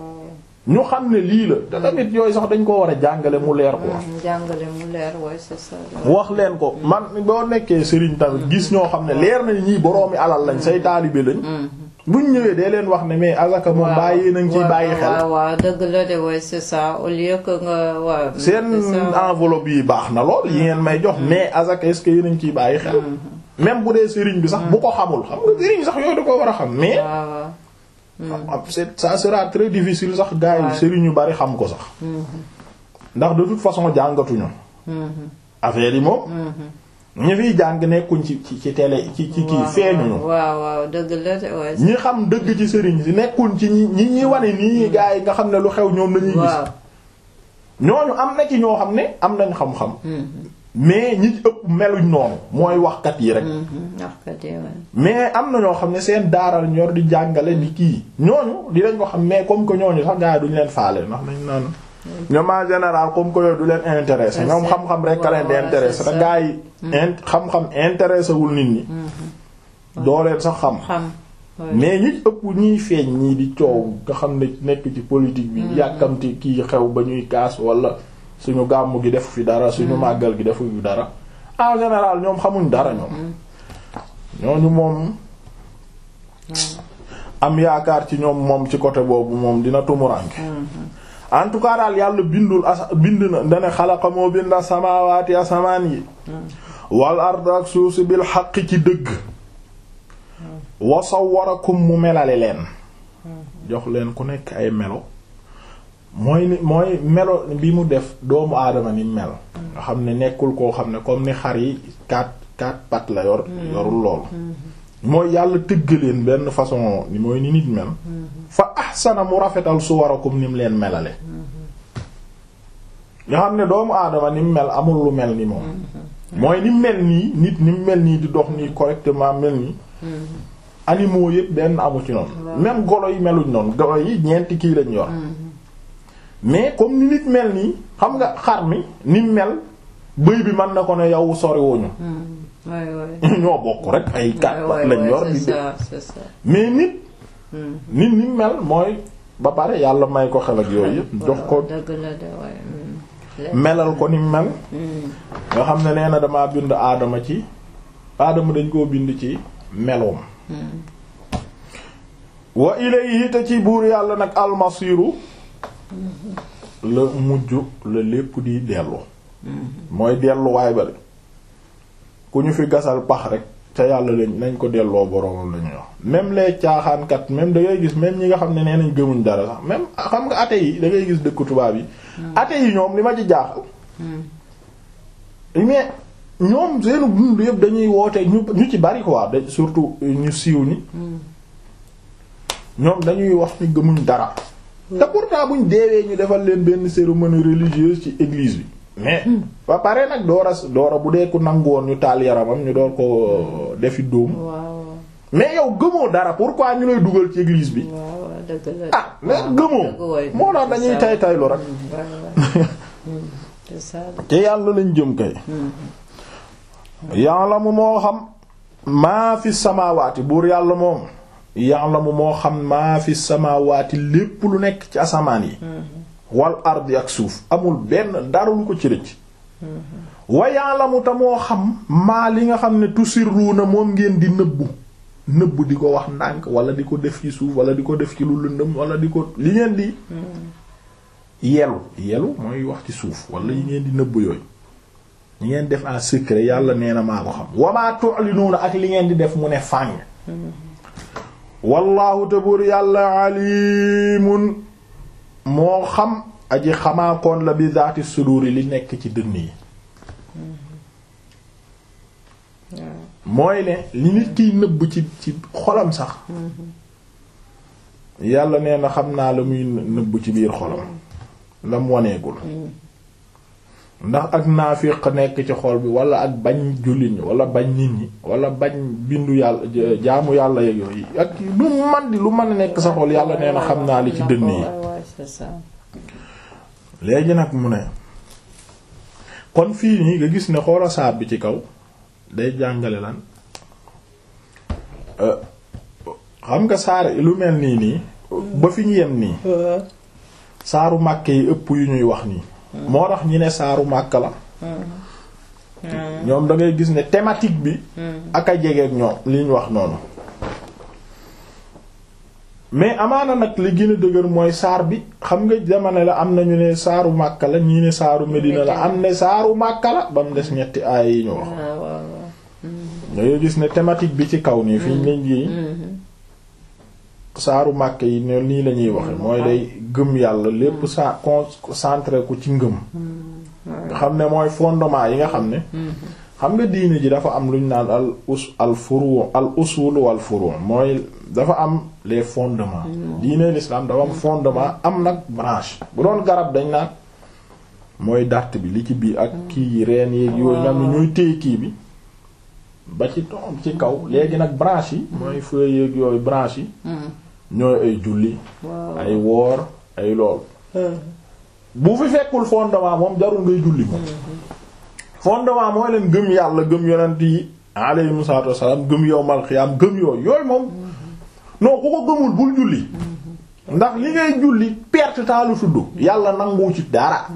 ñu xam ne lii la te tamit yooyu sax dañ ko war a jàngale mu leer ko jàngale mu leer ouais c'est ça wax leen ko man boo nekkee sëriñ tamit gis ñoo xam ne leer na ñii boroomi alal lañ say taalibe lañ buñ ñëwee dee leen wax ne mais azaka moom bàyyi nañ ciy bàyyi xel waaw waaw dëgg la de ouais c'est ça au lieu que nga waaw seen c'est ça. enveloppe yi baax na lool yi ngeen may jox mais azaka est-ce que yéen a ngi ciy bàyyi xel même bu dee sëriñ bi sax bu ko xamul xam nga sëriñ sax yooyu da ko war a xam mais waaw waaw am c'est ça sera très difficile sax gars yi Ouais. sëriñ yu bari xam ko sax ndax de toute façon jàngatuñu affaire yi moom ñi fiy jàng nekkuñ ci ci ci télé ci ci kii waaw, feeñuñu waaw waaw dëgg la de ouais ñi xam dëgg ci sëriñ si nekkuñ ci ñi ñi ñi wane nii gars yi nga xam ne lu xew ñoom lañuy gis waaw ñooñu am na ci ñoo xam ne am nañ xam-xam mais ñi ëpp meluñ noonu mooy waxkat yi rek waxkat yi mais am na ñoo xam ne seen daaral ñor di jàngale di kii ñooñu dinañ ko xam mais comme que ñooñu sax gars yi duñ leen faale ndax nañ naan ñoom en général comme que yooyu du leen intéressé ñoom xam-xam rek ka leen di intéressé te gars yi xam-xam intéressé wul nit ñi doo leen sax xam mais ñi ëpp ñiy feeñ ñii di coow nga xam ne nekk ci politique bi yàkkamti kii xew ba ñuy kaas wala suñu gàmmu gi def fi dara suñu màggal gi defu fi dara en général ñoom xamuñ dara ñoom ñooñu moom am yaakaar ci ñoom moom ci côté boobu moom dina tumuranke en tout cas daal yàlla bindul asa bind na dane xalaqa moo binda samaawaati asamaan yi wal ard ak suuf si bil xaq ci dëgg wa sawwarakum mu melale leen jox leen ku nekk ay melo mooy ni mooy melo bi mu def doomu aadama ni mel nga xam ne nekkul koo xam ne comme ni xar yi quatre quatre pattes la yor yorul loolu mooy yàlla tëgg leen benn façon ni mooy ni nit mel fa ahsana mu rafetal suwarakum ni mu leen melale nga xam ne doomu aadama ni mu mel amul lu mel ni moom mooy ni mel nii nit ni mu mel nii di dox nii correctement mel nii animaux yëpp benn amu ci noonu même golo yi meluñ noonu golo yi ñeenti kii lañ yor mais comme ni nit mel nii xam nga xar mi ni mel bëy bi mën na ko ne yow soriwuñu ñoo bokk rek ay kat lañ yor di mais nit nit ni mel mooy ba pare yàlla may ko xel ak yooyu yëpp jox ko melal ko ni mel nga xam ne nee na damaa bind aadama ci aadama dañ koo bind ci meloom wa ilayhi te ci buur yàlla nag almasiru la mujj la lépp di dellu mooy delluwaay bari ku ñu fi gasal pax rek ca yàlla lañ nañ ko delloo boroomam la ñuy wax même les caaxaankat même da ngay gis même ñi nga xam ne nee nañ gëmuñ dara sax même xam nga athée yi da ngay gis dëkk tubaab yi athée yi ñoom li ma ci jaaxal mais ñoom seenu dund yëpp dañuy woote ñu ñu ci bari quoi da surtout ñu siiw ni ñoom dañuy wax ni gëmuñ dara te pourtant buñ deewee ñu defal leen benn cérémonie religieuse ci église bi mais ba pare nag doora doora bu dee ku nangu woon ñu taal yaramam ñu door ko defi dóom mais yow gëmoo dara pourquoi ñu lay dugal ci église bi ah mais gëmoo moo tax dañuy tay taylu rek te yàlla lañ jëm kay ya'lamu moo xam maa fi samaawaati buur yàlla moom ya'lamu moo xam maa fi samaawaati lépp lu nekk ci asamaan yi wal ardi ak suuf amul benn dara lu ko ci rëcc wa ya'lamu ta moo xam maa li nga xam ne tusirruuna moom ngeen di nëbbu nëbbu di ko wax ndànk wala di ko def ci suuf wala di ko def ci lu lëndëm wala di ko li ngeen di yelu yelu mooy wax ci suuf wala yi ngeen di nëbbu yooyu ñi ngeen def en secret yàlla nee na maa ko xam wamaa tu'linuuna ak li ngeen di def mu ne fàng wallaahu te buur yàlla alimun moo xam aji xamaakoon la bi zaati suduri li nekk ci dënn yi mooy ne li nit kiy nëbb ci ci xolam sax yàlla nee na xam naa la muy nëbb ci biir xolam la mu waneegul ndax ak naafiq nekk ci xol bi wala ak bañ jullit ñi wala bañ nit ñi wala bañ bindu yàlla jaamu yàlla yeeg yooyu ak lu man di lu mën a nekk sa xol yàlla nee na xam naa li ci dënn yi léegi nag mu ne kon fii nii nga gis ne xoola saar bi ci kaw day jàngale lan xam nga saar lu mel nii nii ba fi ñu yem nii saaru màkke yi ëpp yu ñuy wax nii moo tax ñi ne saaru màkk la ñoom da ngay gis ne thématique bi ak a jegeek ñoom li ñu wax noonu mais amaana nag li gën a dëgër mooy saar bi xam nga jamono la am nañu ne saaru màkk la ñii ne saaru medina la am ne saaru màkk la ba mu des ñetti aay yi ñu wax da ngay gis ne thématique bi ci kaw nii fi ñu leen yi saaru màkk yi ne nii la ñuy waxe mooy day gëm yàlla lépp sa concentré ko ci ngëm nga xam ne mooy fondement yi nga xam ne xam nga diine ji dafa am lu ñu naan al us al furu al usul wal furu mooy dafa am les fondements diine l'islam dafa am fondement am nag branche bu doon garab dañ naan mooy dàtt bi li ci biir ak kii yi reen yi yooyu nga xam ne ñooy téye kii bi ba ci toom ci kaw léegi nag branche yi mooy feuilles yeeg yooyu branche yi ñooy ay julli ay woor ay lool bu fi fekkul fondement moom jarul ngay julli moom fondement mooy leen gëm yàlla gëm yonent yi alayhimu salaatu wassalaam gëm yowmal xiyaam gëm yooyu yooyu moom non ku ko gëmul bul julli ndax li ngay julli perte temps lu tudd yàlla nangu ci dara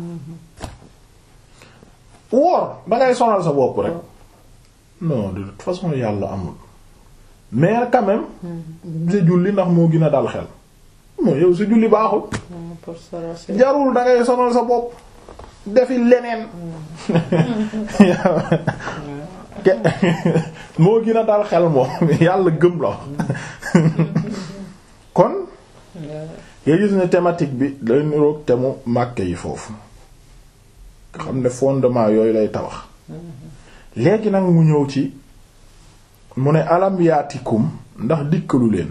woor dangay sonal sa bopp rek non de toute façon yàlla amul mais quand même sa julli ndax moo gën a dal xel moo yow sa julli baaxul jarul dangay sonal sa bopp defi leneen moo gën a dal xel moom yàlla gëm la kon nga gis ne thématique bi day niroog te mu màkke yi foofu xam ne fondement yooyu lay tabax léegi nag mu ñëw ci mu ne alam yaatikum ndax dikkalu leen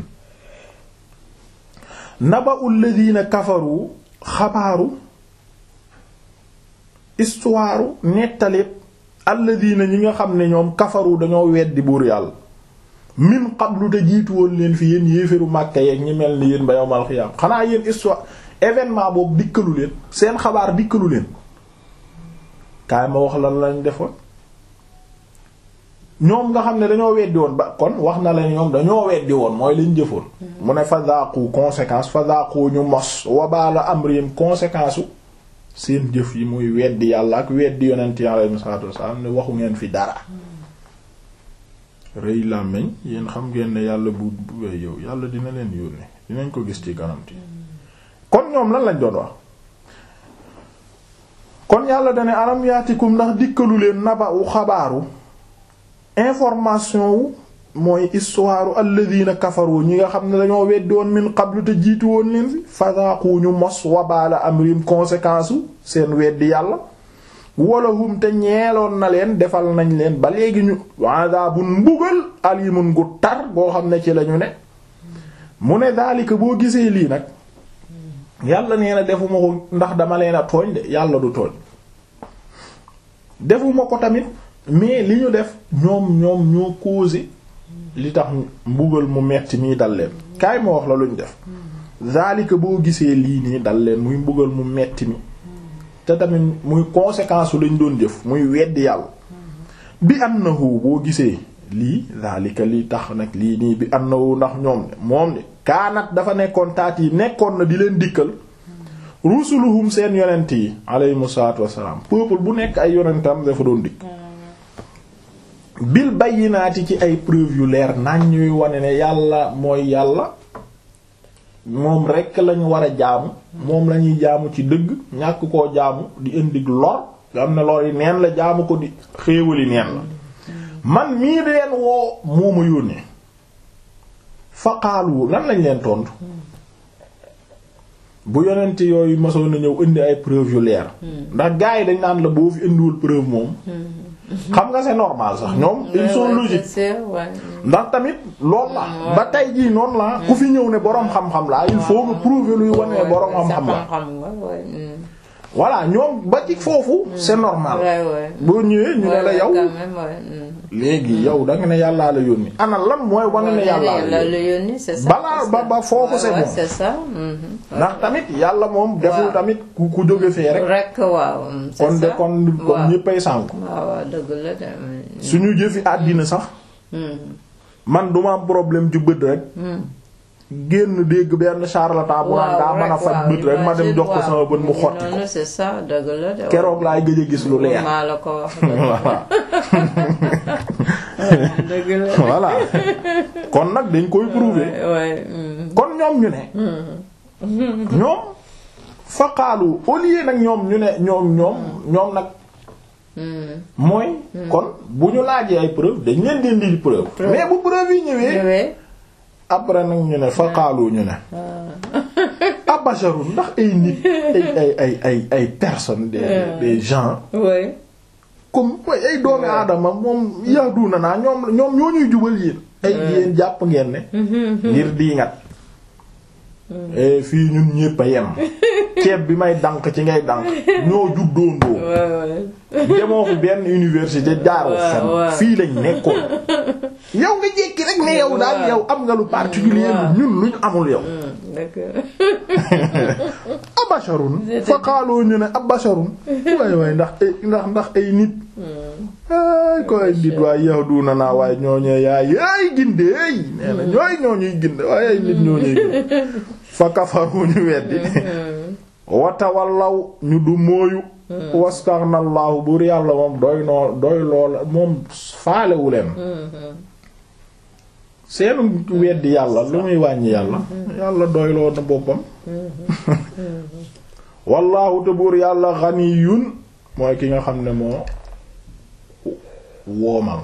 naba'ul ladina kafaru xabaaru histoire nettali alladina ñi nga xam ne ñoom kafaru dañoo weddi buur yàlla min qablu te jiitu woon leen fi yéen yéeféru Màkka yeeg ñi mel ni yéen ba yawmal xiyaam xanaa yéen histoire événement boobu dikkalu leen seen xabaar dikkalu leen kaay ma wax lan lañ defoon ñoom nga xam ne dañoo weddi woon ba kon wax na la ñoom dañoo weddi woon mooy lañ jëfoon mu ne fadaaqu conséquence fadaaqu ñu mos wabaala amrihim conséquence u seen jëf yi muy weddi yàlla ak weddi yonent yi alayhi salaatu wasallam ne waxu ngeen fi dara rëy làmmiñ yéen xam ngeen ne yàlla bu bu yow yàlla dina leen yónni dinañ ko gis ci kanam ti kon ñoom lan lañ doon wax kon yàlla dane alam yaatikum ndax dikkalu leen naba u xabaaru information wu mooy histoire alladina kafaru ñi nga xam ne dañoo weddi woon min qablu te jiitu woon leen fi fadaaqu ñu mos wabaala amrim conséquence u seen weddi yàlla walahum te ñeeloon na leen defal nañ leen ba léegi ñu adabun mbugal alimun gu tar boo xam ne ci lañu ne mu ne daalika boo gisee lii nag yàlla nee na defuma ko ndax dama leen a tooñ de yàlla du tooñ defuma ko tamit mais li ñu def ñoom ñoom ñoo causé li tax mbugal mu metti mii dal leen kaay ma wax la luñ def daalika boo gisee lii nii dal leen muy mbugal mu metti mi te tamit muy conséquence su lañ doon jëf muy weddi yàlla bi annahu boo gisee lii daalika li tax nag lii nii bi annahu ndax ñoom ne moom ne kaanat dafa nekkoon taat yi nekkoon na di leen dikkal rusuluhum seen yonent yi aleyhimu salaatu wassalaam peuple bu nekk ay yonentam dafa doon dikk bil bayyinaati ci ay preuve yu leer nañ ñuy wane ne yàlla mooy yàlla moom rekk lañu war a jaamu moom lañuy jaamu ci dëgg ñàkk koo jaamu di indi lor nga am ne lor yi neen la jaamu ko di xéewali neen la man mii di leen woo moo ma yónnee faqaalu lan lañ leen tontu bu yonent yooyu masoon na ñëw indi ay preuve yu leer ndax gars yi dañ naan la boo fi indiwul preuve moom xam nga c'est normal sax ñoom ils sont logiques ndax tamit loolu la ba tey jii noonu la ku fi ñëw ne boroom xam-xam la il faut nga prouver luy wane ne boroom xam-xam la voilà ñoom ba ci foofu c'est normal boo ñëwee ñu ne la yow léegi yow da nga ne yàllaa la yónni ana lan mooy wane ne yàllaa la yónni balaa ba ba foofu c'est bon ndax tamit yàlla moom deful tamit ku ku jóge fee rek rek waaw kon de kon kon ñëppay sànku waaw dëgg la de suñu jëfi àddina sax man duma am problème ju bët rek génn dégg benn charlatan bu naan daa mën a faj bët rek ma dem jox ko sama bët mu xotti ko c'est ça dëgg la de keroog laay gëj a gis lu leer maa la ko wax dëgg la voilà kon nag dañ koy prouver kon ñoom ñu ne ñoom faqaalu au lieu nag ñoom ñu ne ñoom ñoom ñoom nag mooy kon bu ñu laajee ay preuve dañ leen di indi preuve mais bu preuve yi ñëwee après nag ñu ne faqaalu ñu ne abasharun ndax ay nit ay ay ay ay ay personnes des des gens comme way ay doomi aadama moom yahduna naa ñoom ñoom ñoo ñuy jubal yéen ay yéen jàpp ngeen ne ngir diingat fii ñun ñépp a yem ceeb bi may dànk ci ngay dànk ñoo juddoondoo demoo fi benn université jaaroo fen fii lañ nekkoon yow nga jékki rek ne yow daal yow am nga lu particulier ñun luñ amul yow abasharun fa xaaloo ñu ne abasharun waaye waaye ndax ay ndax ndax ay nit ay ko ay nit waaye yahduna naa waaye ñooñee yaay yaay gindeey nee na ñooy ñooñuy ginde waaye ay nit ñooñuy ginde fa kafaru ñu weddi watawallaw ñu du mooyu wastaxnallahu buur yàlla moom doy noo doy loola moom faalewu leen seenu weddi yàlla lu muy wàññi yàlla yàlla doy loo na boppam wallaahu te buur yàlla ganiyun mooy ki nga xam ne moo woomal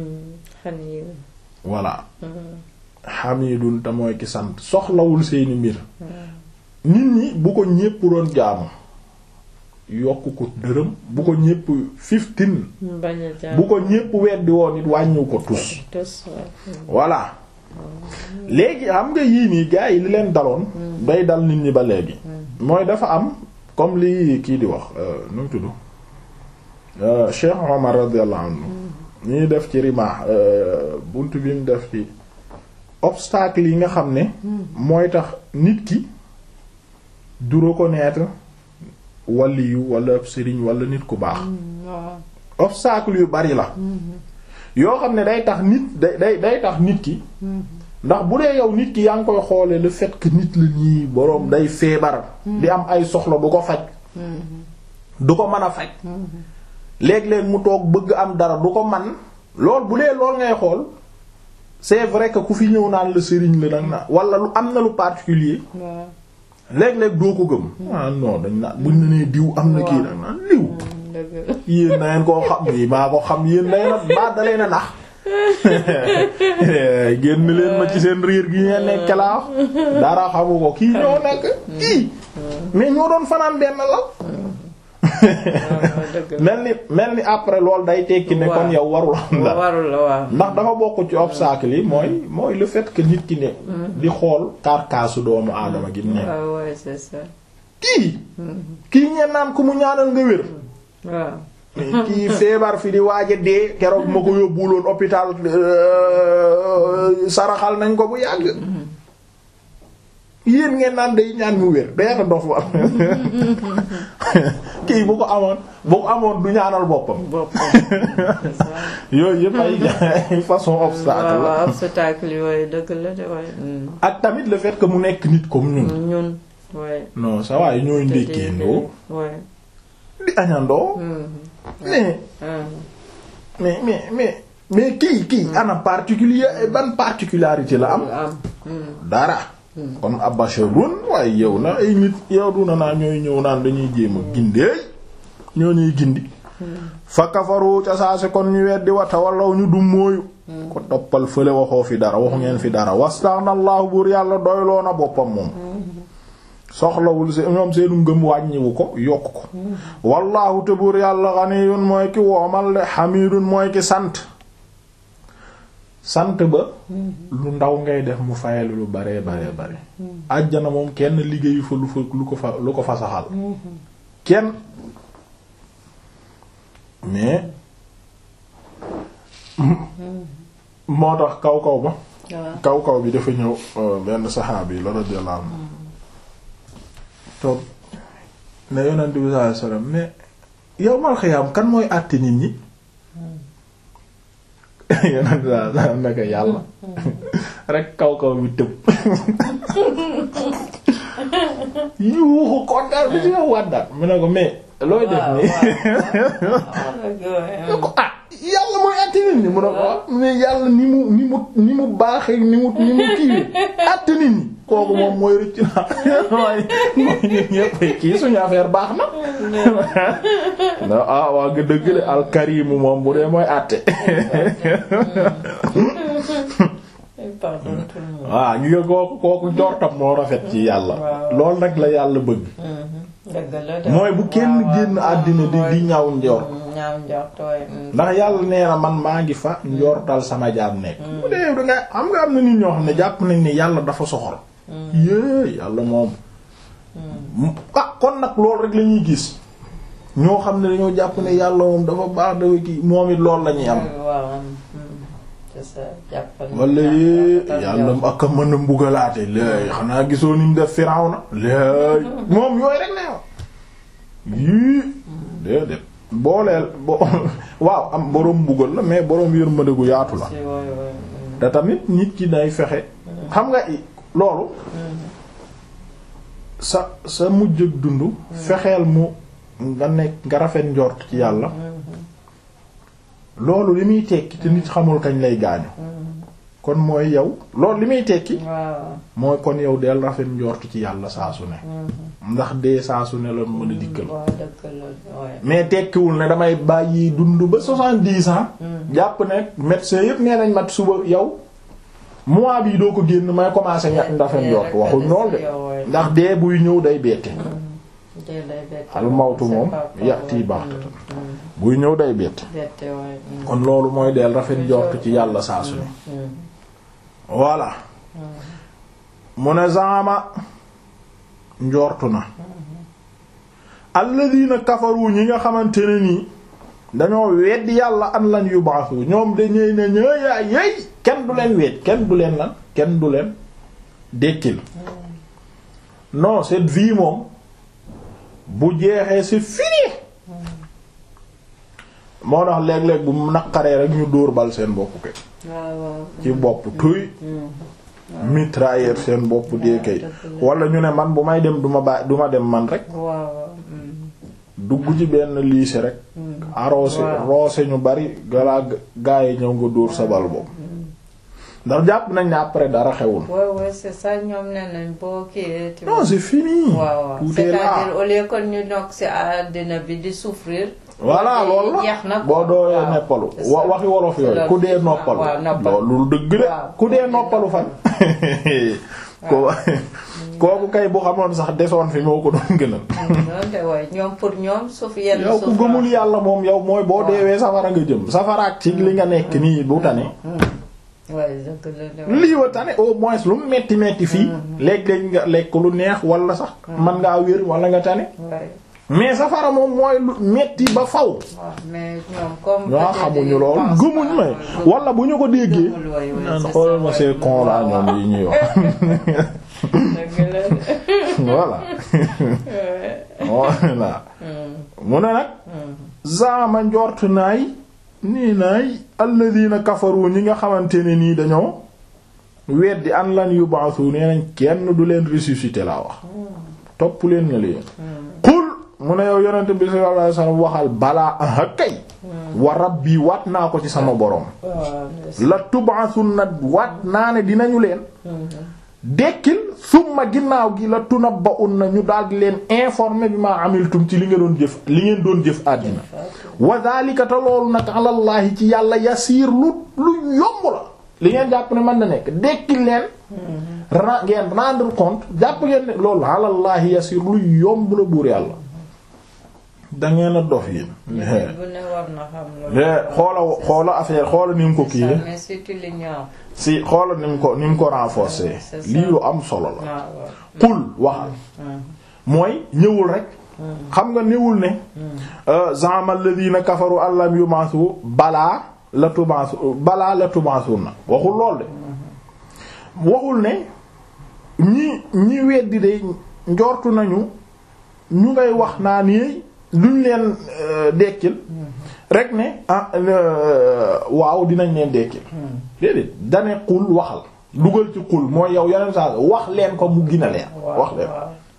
voilà hamidun te mooy ki sant soxlawul seeni mbir nit ñi bu ko ñépp doon jaamu yokk ko dërëm bu ko ñépp fifteen bu ko ñépp weddi woon it wàññiw ko tus voilà léegi xam nga yii nii gars yi li leen daloon day dal nit ñi ba léegi mooy dafa am comme li kii di wax nu mu tudd Cheikh Omar radiyallahu anhu ñuy def ci rimaax bunt bi mu def ci obstacle yi nga xam ne mooy tax nit ki du reconnaître waliyu wala sëriñ wala nit ku baax obstacle yu bari la yoo xam ne day tax nit day day day tax nit ki ndax bu dee yow nit ki yaa ngi koy xoole le fait que nit la ñii boroom day feebar di am ay soxla du ko faj du ko mën a faj léeg-léeg mu toog bëgg am dara du ko man lool bu dee lool ngay xool c'est vrai que ku fi ñëw naan la sëriñ la nag na wala lu am na lu particulier léeg-léeg doo ko gëm ah non dañ naan buñ ne nee diw am na kii nag naan diw yéen na ngeen koo xam yi maa ko xam yéen na ngeen ba dalee na nax génn leen ma ci seen riir gi ngeen nekk laa dara xamu ko kii ñoo nekk kii mais ñoo doon fanaan benn la mel ni mel ni après loolu day tekki ne kon yow warul am dara ndax dafa bokk ci obstacle yi mooy mooy le fait que nit ki ne di xool karkaasu doomu aadama gi ne kii kii ñeen naan ku mu ñaanal nga wér kii feebar fi di waaja dee keroog ma ko yóbbuloon hôpital saraxal nañ ko bu yàgg yéen ngeen naan day ñaan mu wér day dof war kii bu ko amoon bu ko amoon du ñaanal boppam yooyu yëpp ay façon obstacle la obstacle yooyu dëgg la de waaye ak tamit le fait que mu nekk nit comme ñun ñun waaye non ça waaye ñooy ndékkee ndoo di añandoo mais mais mais mais mais kii kii ana particulier ban particularité la am dara kon abasharun waaye yow na ay nit yow du na naa ñooy ñëw naan dañuy jéem a gindeey ñoo ñuy gindi fa kafaru ca saase kon ñu weddi wata wallaw ñu du mooyu ko toppal fële waxoo fi dara waxu ngeen fi dara wastaxnallahu buur yàlla doyloo na boppam moom soxlawul se ñoom seenu ngëm wàññiwu ko yokk ko wallahu te buur yàlla ganiyun mooy ki woomal de hamidun mooy ki sant sant ba lu ndaw ngay def mu fayal lu bare bare bare àjjana moom kenn liggéeyu fa lu fa lu ko fa lu ko fa saxal kenn mais moo tax kaw kaw ba kaw kaw bi dafa ñëw benn saxaabi la radiyallahu anhu toog ne yonent bi sallallahu alayhi wasallam mais yow mal xiyaam kan mooy àtte nit ñi yonent bi sallallahu alayhi wasallam ne ko yàlla rek kaw kaw bi tëb yuuxu kontaan bi si yow wàddaat mu ne ko mais looy def nii ne ko ah yàlla mooy àtte nit ñi mu ne ko mais yàlla ni mu ni mu ni mu baaxee ni mu ni mu kiiwee àtte nit ñi kooku moom mooy rëcc naa mooy mooy ñun ñëpp kii suñu affaire baax na. non ah waa nga dëgg de alkarimu moom bu dee mooy àtte. waaw ñu nga kooku kooku jortam moo rafet ci yàlla. loolu nag la yàlla bëgg. mooy bu kenn génn àddina di di ñaaw njort. ndax yàlla nee na man maa ngi fa njortal sama jaam nekk. bu dee da nga xam nga am na nit ñoo xam ne jàpp nañ ne yàlla dafa soxor. yée yàlla moom ah kon nag loolu rek la ñuy gis ñoo xam ne dañoo jàpp ne yàlla moom dafa baax dafa kii moom it loolu la ñuy am waaw c'est ça jàppal wala yee yàlla ak a mën a mbugalaate léegi xanaa gisoo ni mu def Firawna léegi moom yooyu rek la yow yii déedéet booleel bo waaw am boroom mbugal la mais boroom yërmande gu yaatu la te tamit nit ki day fexe xam nga loolu sa sa mujj ak dund fexeel mu nga nekk nga rafet njort ci yàlla loolu li muy tekki te nit xamul kañ lay gaañu kon mooy yow loolu li muy tekki mooy kon yow del rafet njort ci yàlla saa su ne ndax dee saa su ne la mën a dikkal mais tekkiwul ne damay bàyyi dund ba soixante-dix ans jàpp ne médecin yépp nee nañ mat suba yow mois bii doo ko génn may commencer ñett rafet njort waxuñ lool de ndax dee buy ñëw day bette al mawtu moom yati baxtatan buy ñëw day bette kon loolu mooy del rafet njort ci yàlla saa su ne voilà mu ne zaama njortu na alladina kafaru ñi nga xamante ne nii dañoo weddi yàlla an lan yubaasu ñoom dañuy ne ñëya yey kenn du leen wedd kenn du leen lan kenn du leen dekkil non cette vie moom bu jeexee c'est fini moo tax léeg-léeg bu naqaree rek ñu dóor bal seen bopp kay ci bopp tuy mitrailleur seen bopp dee kay wala ñu ne man bu may dem duma bàyyi duma dem man rek dugg ci benn lycée rek arrosé roose ñu bari galaa gaa yi ñëw nga dóor sa bal bopp ndax jàpp nañ ne après dara xewul. waaw waaw c'est ça ñoom nee nañ boo kii. non c'est fini. waaw tout est là c'est-à-dire au lieu que ñu nekk ci àddina bi di souffrir. voilà loolu la boo dooyee noppalu wa waxi wolof yooyu ku dee noppalu. loolu dëgg de ku dee noppalu fan. ko kooku kay bu xamoon sax desoon fi moo ko doon gënal. ñoom pour ñoom suuf yenn yow ku gëmul yàlla moom yow mooy boo deewee safara nga jëm safaraak ci li nga nekk nii bu tane. lii wa tane au moins lu mu metti metti fii léeg-léeg nga lekk lu neex wala sax man ngaa wér wala nga tane mais safara moom mooy lu metti ba faw ñoo xamuñu lool gëmuñ may wala bu ñu ko déggee naan xoolal ma see con la ñoom yi ñuy wax voilà voilà mu ne nag zaama njort naay nii naay alladina kafaru ñi nga xamante ne nii dañoo weddi an lan yub'athu nee nañ kenn du leen ressusciter laa wax topp leen nga leen qul mu ne yow yonente bi sallallahu alayhi wasallam waxal balaa aha kay wa rabbi waat naa ko ci sama borom la tub'athunna waat naa ne dinañu leen dekkil summa ginnaaw gi la tunabba'unna ñu daldi leen informer bi ma amiltum ci li nga doon jëf li ngeen doon jëf àddina wa dhalika te loolu nag alallahi ci yàlla yasiir lu lu yomb la li ngeen jàpp ne mën na nekk dekkil leen ra ngeen rendre compte jàpp ngeen ne loolu alallahi yasiir lu yomb la buur yàlla dangeen a dof yéen xoola xoola affaire xoola ni mu ko kii si xoola ni mu ko ni mu ko renforcer lii lu am solo la qul waxal mooy ñëwul rek xam nga néewul ne za'ama alladhina kafaru allam yumasu balaa la tumasu balaa la tumasu na waxul lool de waxul ne ñi ñi weddi de njortu nañu ñu ngay wax naa ni luñ leen dekkil rek ne ah waaw dinañ leen dekkil déedéet dane xul waxal dugal ci xul mooy yow yeneen saa wax leen ko mu gina leen wax leen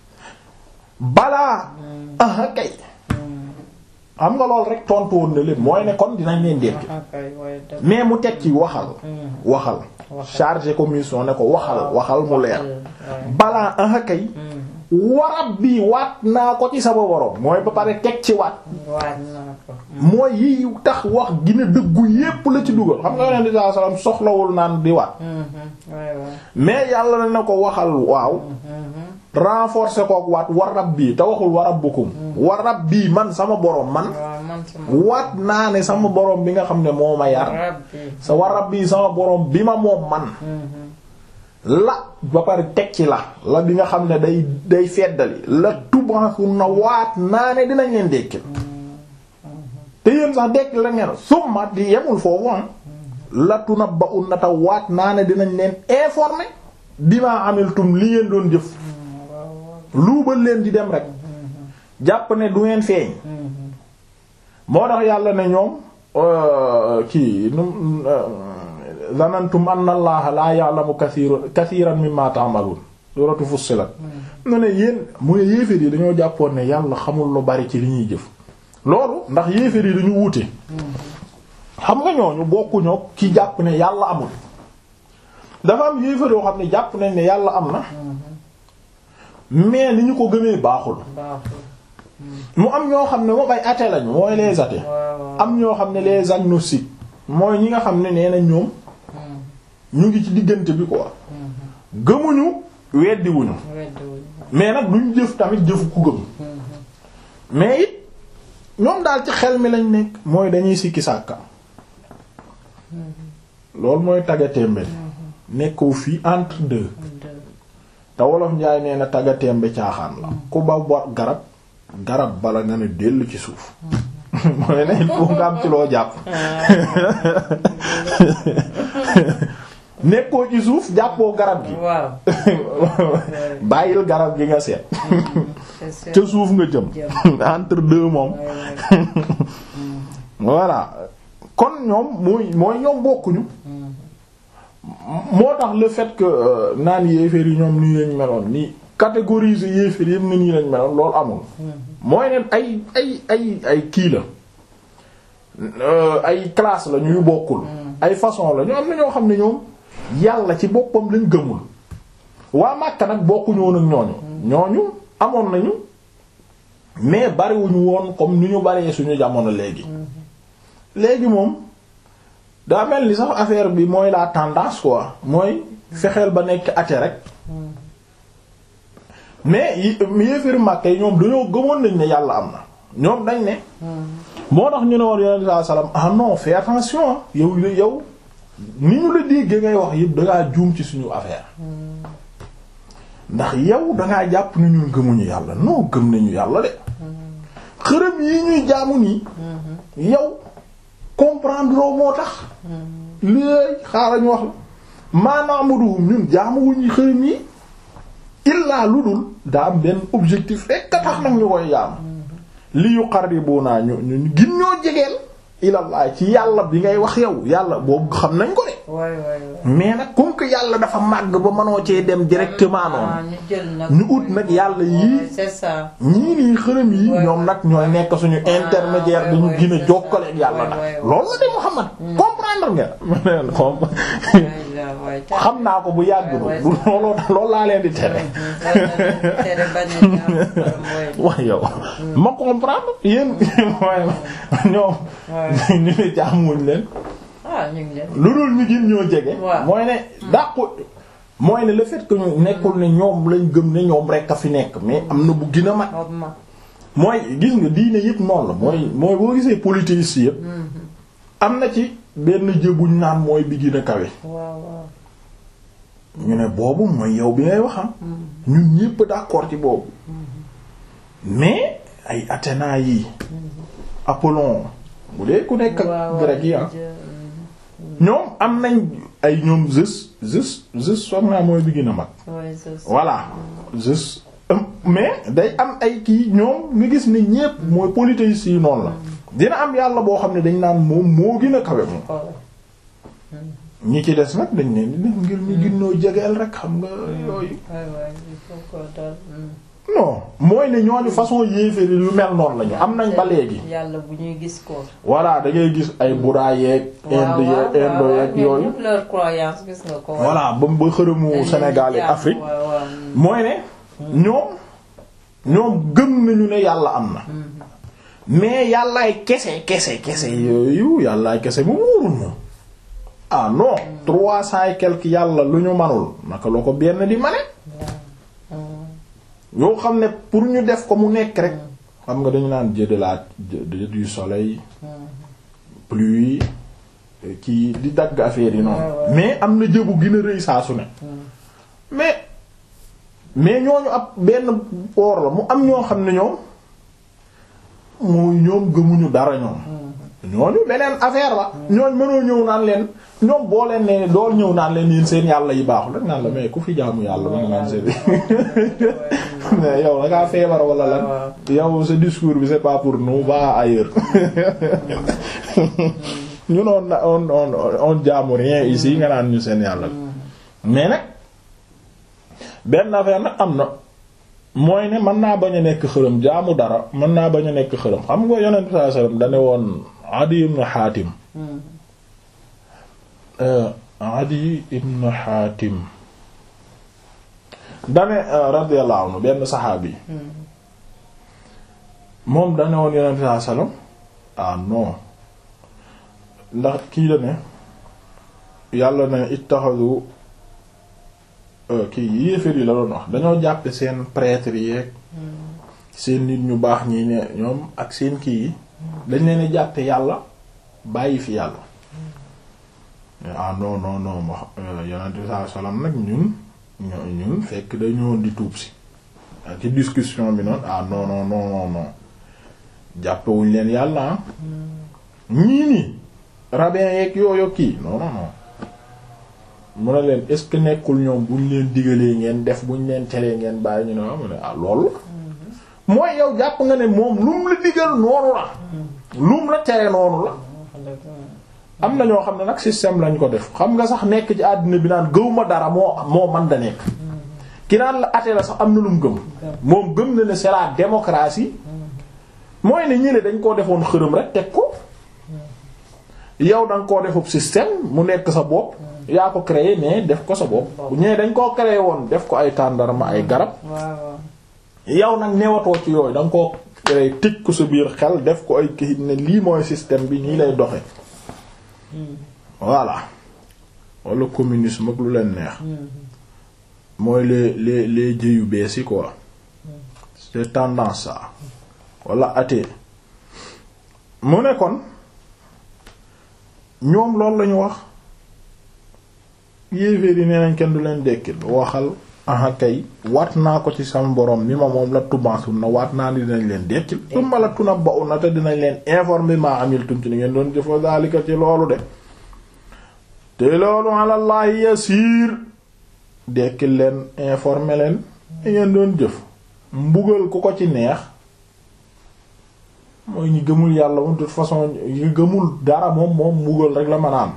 balaa aha kay xam nga lool rek tontu woon na lépp mooy ne kon dinañ leen dekkil mais mu teg ci waxal waxal chargé commission ne ko waxal waxal mu leer balaa aha kay warab bi waat naa ko ci sama borom mooy ba pare teg ci waat mooy yi tax wax gina dëggu yépp la ci dugal xam nga yonent bi sallallahu alayhi wasallam soxlawul naan di waat mais yàlla na ne ko waxal waaw renforcer kook waat warab bii te waxul warabbukum warab bii man sama borom man waat naa ne sama borom bi nga xam ne moo ma yar sa warab bii sama borom bi ma moom man la ba pare teg ci la la bi nga xam ne day day feddali la tubansu na waat naa ne dinañ leen dekkil te yéen sax dekkil rek ngeen summa di yemul foofu la tunabba'un na ta waat naa ne dinañ leen informer bima amiltum li ngeen doon jëf luubal leen di dem rek jàpp ne du ngeen feeñ moo tax yàlla ne ñoom kii num zanantum anna allaha la ya'lamu kathiran kathiran mimma ta'malun suratu fussilat na ne yéen mu ne yéeféer yi dañoo jàppoon ne yàlla xamul lu bari ci li ñuy jëf loolu ndax yéeféer yi dañu wuute xam nga ñooñu bokkuñoo ki jàpp ne yàlla amul dafa am yéeféer yoo xam ne jàpp nañ ne yàlla am na mais ni ñu ko gëmee baaxul mu am ñoo xam ne moom ay athées lañu mooy les athées am ñoo xam ne les agnostiques mooy ñi nga xam ne nee na ñoom ñu ngi ci diggante bi quoi gëmuñu weddiwuñu mais nag duñ jëf tamit jëfu ku gëm mais it ñoom daal ci xel mi lañ nekk mooy dañuy sikki sàkka loolu mooy tagatémbe nekkoo fii entre deux te wolof njaay nee na tagatémbe caaxaan la ku ba bo garab garab bala nga ne dellu ci suuf mooy ne il faut nga am ci loo jàpp nekkoo ci suuf jàppoo garab gi waaw bàyyil garab gi nga seet ca suuf nga jëm entre deux moom voilà kon ñoom mooy mooy ñoom bokkuñu moo tax le fait que naan yéeféer yi ñoom nii lañ meloon nii catégoriser yéeféer yëpp ne nii lañ meloon loolu amul mooy ne ay ay ay ay kii la ay classe la ñuy bokkul ay façon la ñu am na ñoo xam ne ñoom yàlla ci boppam lañ gëmul waa Makka nag bokkuñu woon ak ñooñu ñooñu amoon nañu mais bariwuñu woon comme ni ñu baree suñu jamono léegi léegi moom daa mel ni sax affaire bi mooy la tendance quoi mooy fexeel ba nekk athée rek mais yi yéeféru Makka yi ñoom dañoo gëmoon nañ ne yàlla am na ñoom dañ ne moo tax ñu ne woon yonent sallallahu alayhi wasallam ah non fais attention yow yow ni ñu la déggee ngay wax yëpp dangaa juum ci suñu affaire ndax yow dangaa jàpp ne ñun gëmuñu yàlla non gëm nañu yàlla de xërëm yi ñuy jaamu nii yow comprendre loo moo tax léegi xaaral ñu wax la maanaam ñun jaamuwuñu xërëm yi illaa lu dul daa am benn objectif rek a tax nag ñu koy jaamu li yuqarribuna ñu ñu gin ñoo jegeel ilallah ci yàlla bi ngay wax yow yàlla boobu xam nañ ko de mais nag comme que yàlla dafa màgg ba mënoo cee dem directement noonu ñu ut nag yàlla yii ñii nii xërëm yi ñoom nag ñooy nekk suñu intermédiaire bi ñu gën a jokkaleek yàlla nag loolu la de Muhammad comprendre nga xam naa ko bu yàgg du looloo loolu laa leen di tere wax yow ma comprendre yéen ñoom ñu ne jaamuñ leen lu dul ñu gën ñoo jege mooy ne dàqu mooy ne le fait que ñu nekkul ne ñoom lañ gëm ne ñoom rekk a fi nekk mais am na bu gën a mag mooy gis nga diine yëpp noonu la mooy mooy boo gisee politique yëpp am na ci benn jëbuñ naan mooy bi gën a kawe ñu ne boobu mooy yow bi ngay waxam ñun ñépp d'accord ci boobu mais ay Athéna yi Apollon bu dee ku nekk ak grec yi ah ñoom am nañ ay ñoom Zeus Zeus Zeus foog naa mooy bi gën a mag voilà Zeus mais day am ay kii ñoom nga gis ni ñépp mooy polythéistes yi noonu la dina am yàlla boo xam ne dañ naan moom moo gën a kawe moom ñi ci des nag dañ ne ni ngir ñu ginnoo jegeel rek xam nga yooyu non mooy ne ñooñu façon yéeféeri yu mel noonu lañu am nañ ba léegi yàlla bu ñuy gis ko voilà da ngay gis ay Bouddha yeeg Inde yeeg Indo yeeg yooyu leur croyance gis nga ko voilà ba ba xërëmu Sénégal yi Afrique mooy ne ñoom ñoom gëm nañu ne yàlla am na mais yàllaay kese kese kese yooyu yàllaay kese mu wóorul moom ah non trois cent et quelques yàlla lu ñu manul naka la ko benn di mane yoo xam ne pour ñu def ko mu nekk rek xam nga dañu naan dieu de la dieu du soleil pluie kii di dagg affaire yi noonu mais am na jëbu gën a rëy saa su ne mais mais ñooñu ab benn poor la mu am ñoo xam ne ñoom mooy ñoom gëmuñu dara ñoom ñooñu beneen affaire la ñooñ mënoo ñëw naan leen ñoom boo leen ne dool ñëw naan leen yéen seen yàlla yi baaxul rek naan la mais ku fi jaamu yàlla ba nga naan seen mais yow da ngaa feebar wala lan yow sa discours bi c'est pas pour nous va ailleurs ñun on on on on jaamu rien ici nga naan ñu seen yàlla mais nag benn affaire nag am na mooy ne mën naa bañ a nekk xërëm jaamu dara mën naa bañ a nekk xërëm xam nga yonent bi sallallahu alayhi wasallam dane woon Adi ibn Hatim Adi ibn Hatim dane radiyallahu anhu benn saxaabi moom dane woon yonent bi sallallahu alayhi wasallam ah non ndax kii la ne yàlla ne ittaxadu kii yéeféer yi la doon wax dañoo jàppe seen prêtre yeeg seen nit ñu baax ñi ne ñoom ak seen kii yi dañ leen jàppe yàlla bàyyi fi yàlla ah non non non wax yonent bi sallallahu alayhi wasallam nag ñun ñun fekk dañoo di tuub si ci discussion bi noonu ah non non non non non jàppewuñ leen yàlla ah ñii nii rabbin yeeg yooyu kii non non non mu ne leen est-ce que nekkul ñoom buñ leen digalee ngeen def buñ leen teree ngeen bàyyi ñu ne waaw mu ne ah loolu la mooy yow jàpp nga ne moom lum la digal noonu la lum la tere noonu la am na ñoo xam ne nag système lañ ko def xam nga sax nekk ci àddina bi naan gëw ma dara moo moo man da nekk ki naan la ate la sax am na lu mu gëm moom gëm na ne c'est la démocratie mooy ne ñële dañ koo defoon xërëm rek teg ko yow da nga koo defub système mu nekk sa bopp yaa ko créé mais def ko sa bopp ñee dañ koo créé woon def ko ay tàndarma ay garab yow nag newatoo ci yooyu da nga koo créé tëj ko sa biir xel def ko ay kayit ne lii mooy système bi nii lay doxe voilà wala communisme ak lu leen neex mooy les les les jëyu bees yi quoi c'est tendance ça wala athée mu ne kon ñoom loolu lañu wax yéeféer yi nee nañ kenn du leen dekkil waxal aha kay waat naa ko ci sama borom mi ma moom la tubaasu na waat naa ni dinañ leen dekkil summa la tuna ba na te dinañ leen informer ma amiltum ci ni ngeen doon jëfa daalika ci loolu de te loolu alallahi yasiir dekkil leen informer leen ni ngeen doon jëf mbugal ku ko ci neex mooy ñi gëmul yàlla moom de toute façon ñi gëmul dara moom moom mbugal rek la mën a am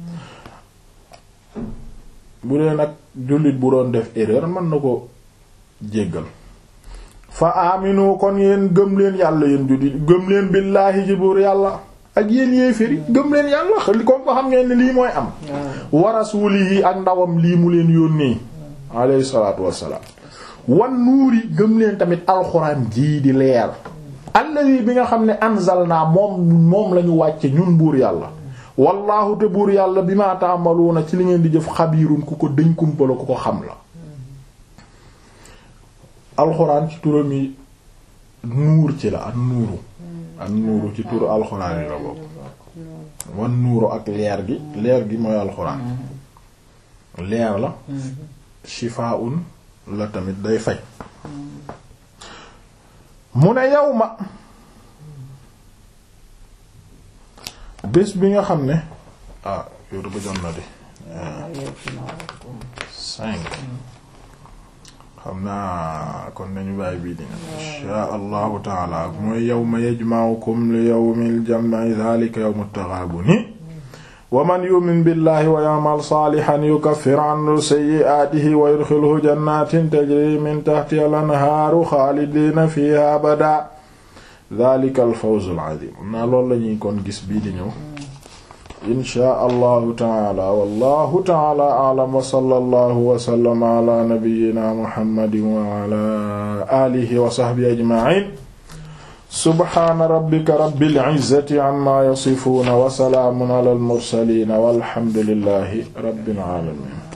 bu dee nag jullit bu doon def erreur mën na ko jéggal fa aminu kon yéen gëm leen yàlla yéen jullit gëm leen billaahi ci buur yàlla ak yéen yéeféri gëm leen yàlla xel comme ko xam ngeen ne lii mooy am wa rasuulihi ak ndawam lii mu leen yónnee alayhi salaatu wassalaam wan nuuri gëm leen tamit alxuraan jii di leer alladi bi nga xam ne anzalna moom moom lañu wàcce ñun buur yàlla wallahu te buur yàlla bi ma ta'maluna ci li ngeen di jëf xabiirun ku ko dëñ kumpala ku ko xam la alxuraan ci turam yi nuur ci la ak nuuru ak nuuru ci turu alxuraan yi la bokk wan nuuru ak leer gi leer gi mooy alxuraan leer la shifaa'un la tamit day faj mu ne yow ma bés bi nga xam ne ah yow da ba jot na de cinq xam naa kon nañu bàyyi bii dina insha allahu taala mooy yawma yajma'ukum li yawmil jam'i dhalika yawmut taghabuni wa man yu'min billahi wa ya'mal salihan yukaffir anhu sayyi'atihi wa yudkhilhu jannatin tajri min tahtiha al-anharu khalidina fiha abada dhalika al-fawz al-'azim naa loolu lañuy kon gis bii di ñëw inshaa allahu taala wallahu taala a'lam wa sallallahu wa sallama ala nabiyyina muhammadin wa ala alihi wa sahbihi ajma'in subhaana rabbika rabbil izzati amma yasifuuna wa salaamun ala al mursaliin walhamdulillahi rabbil aalamiin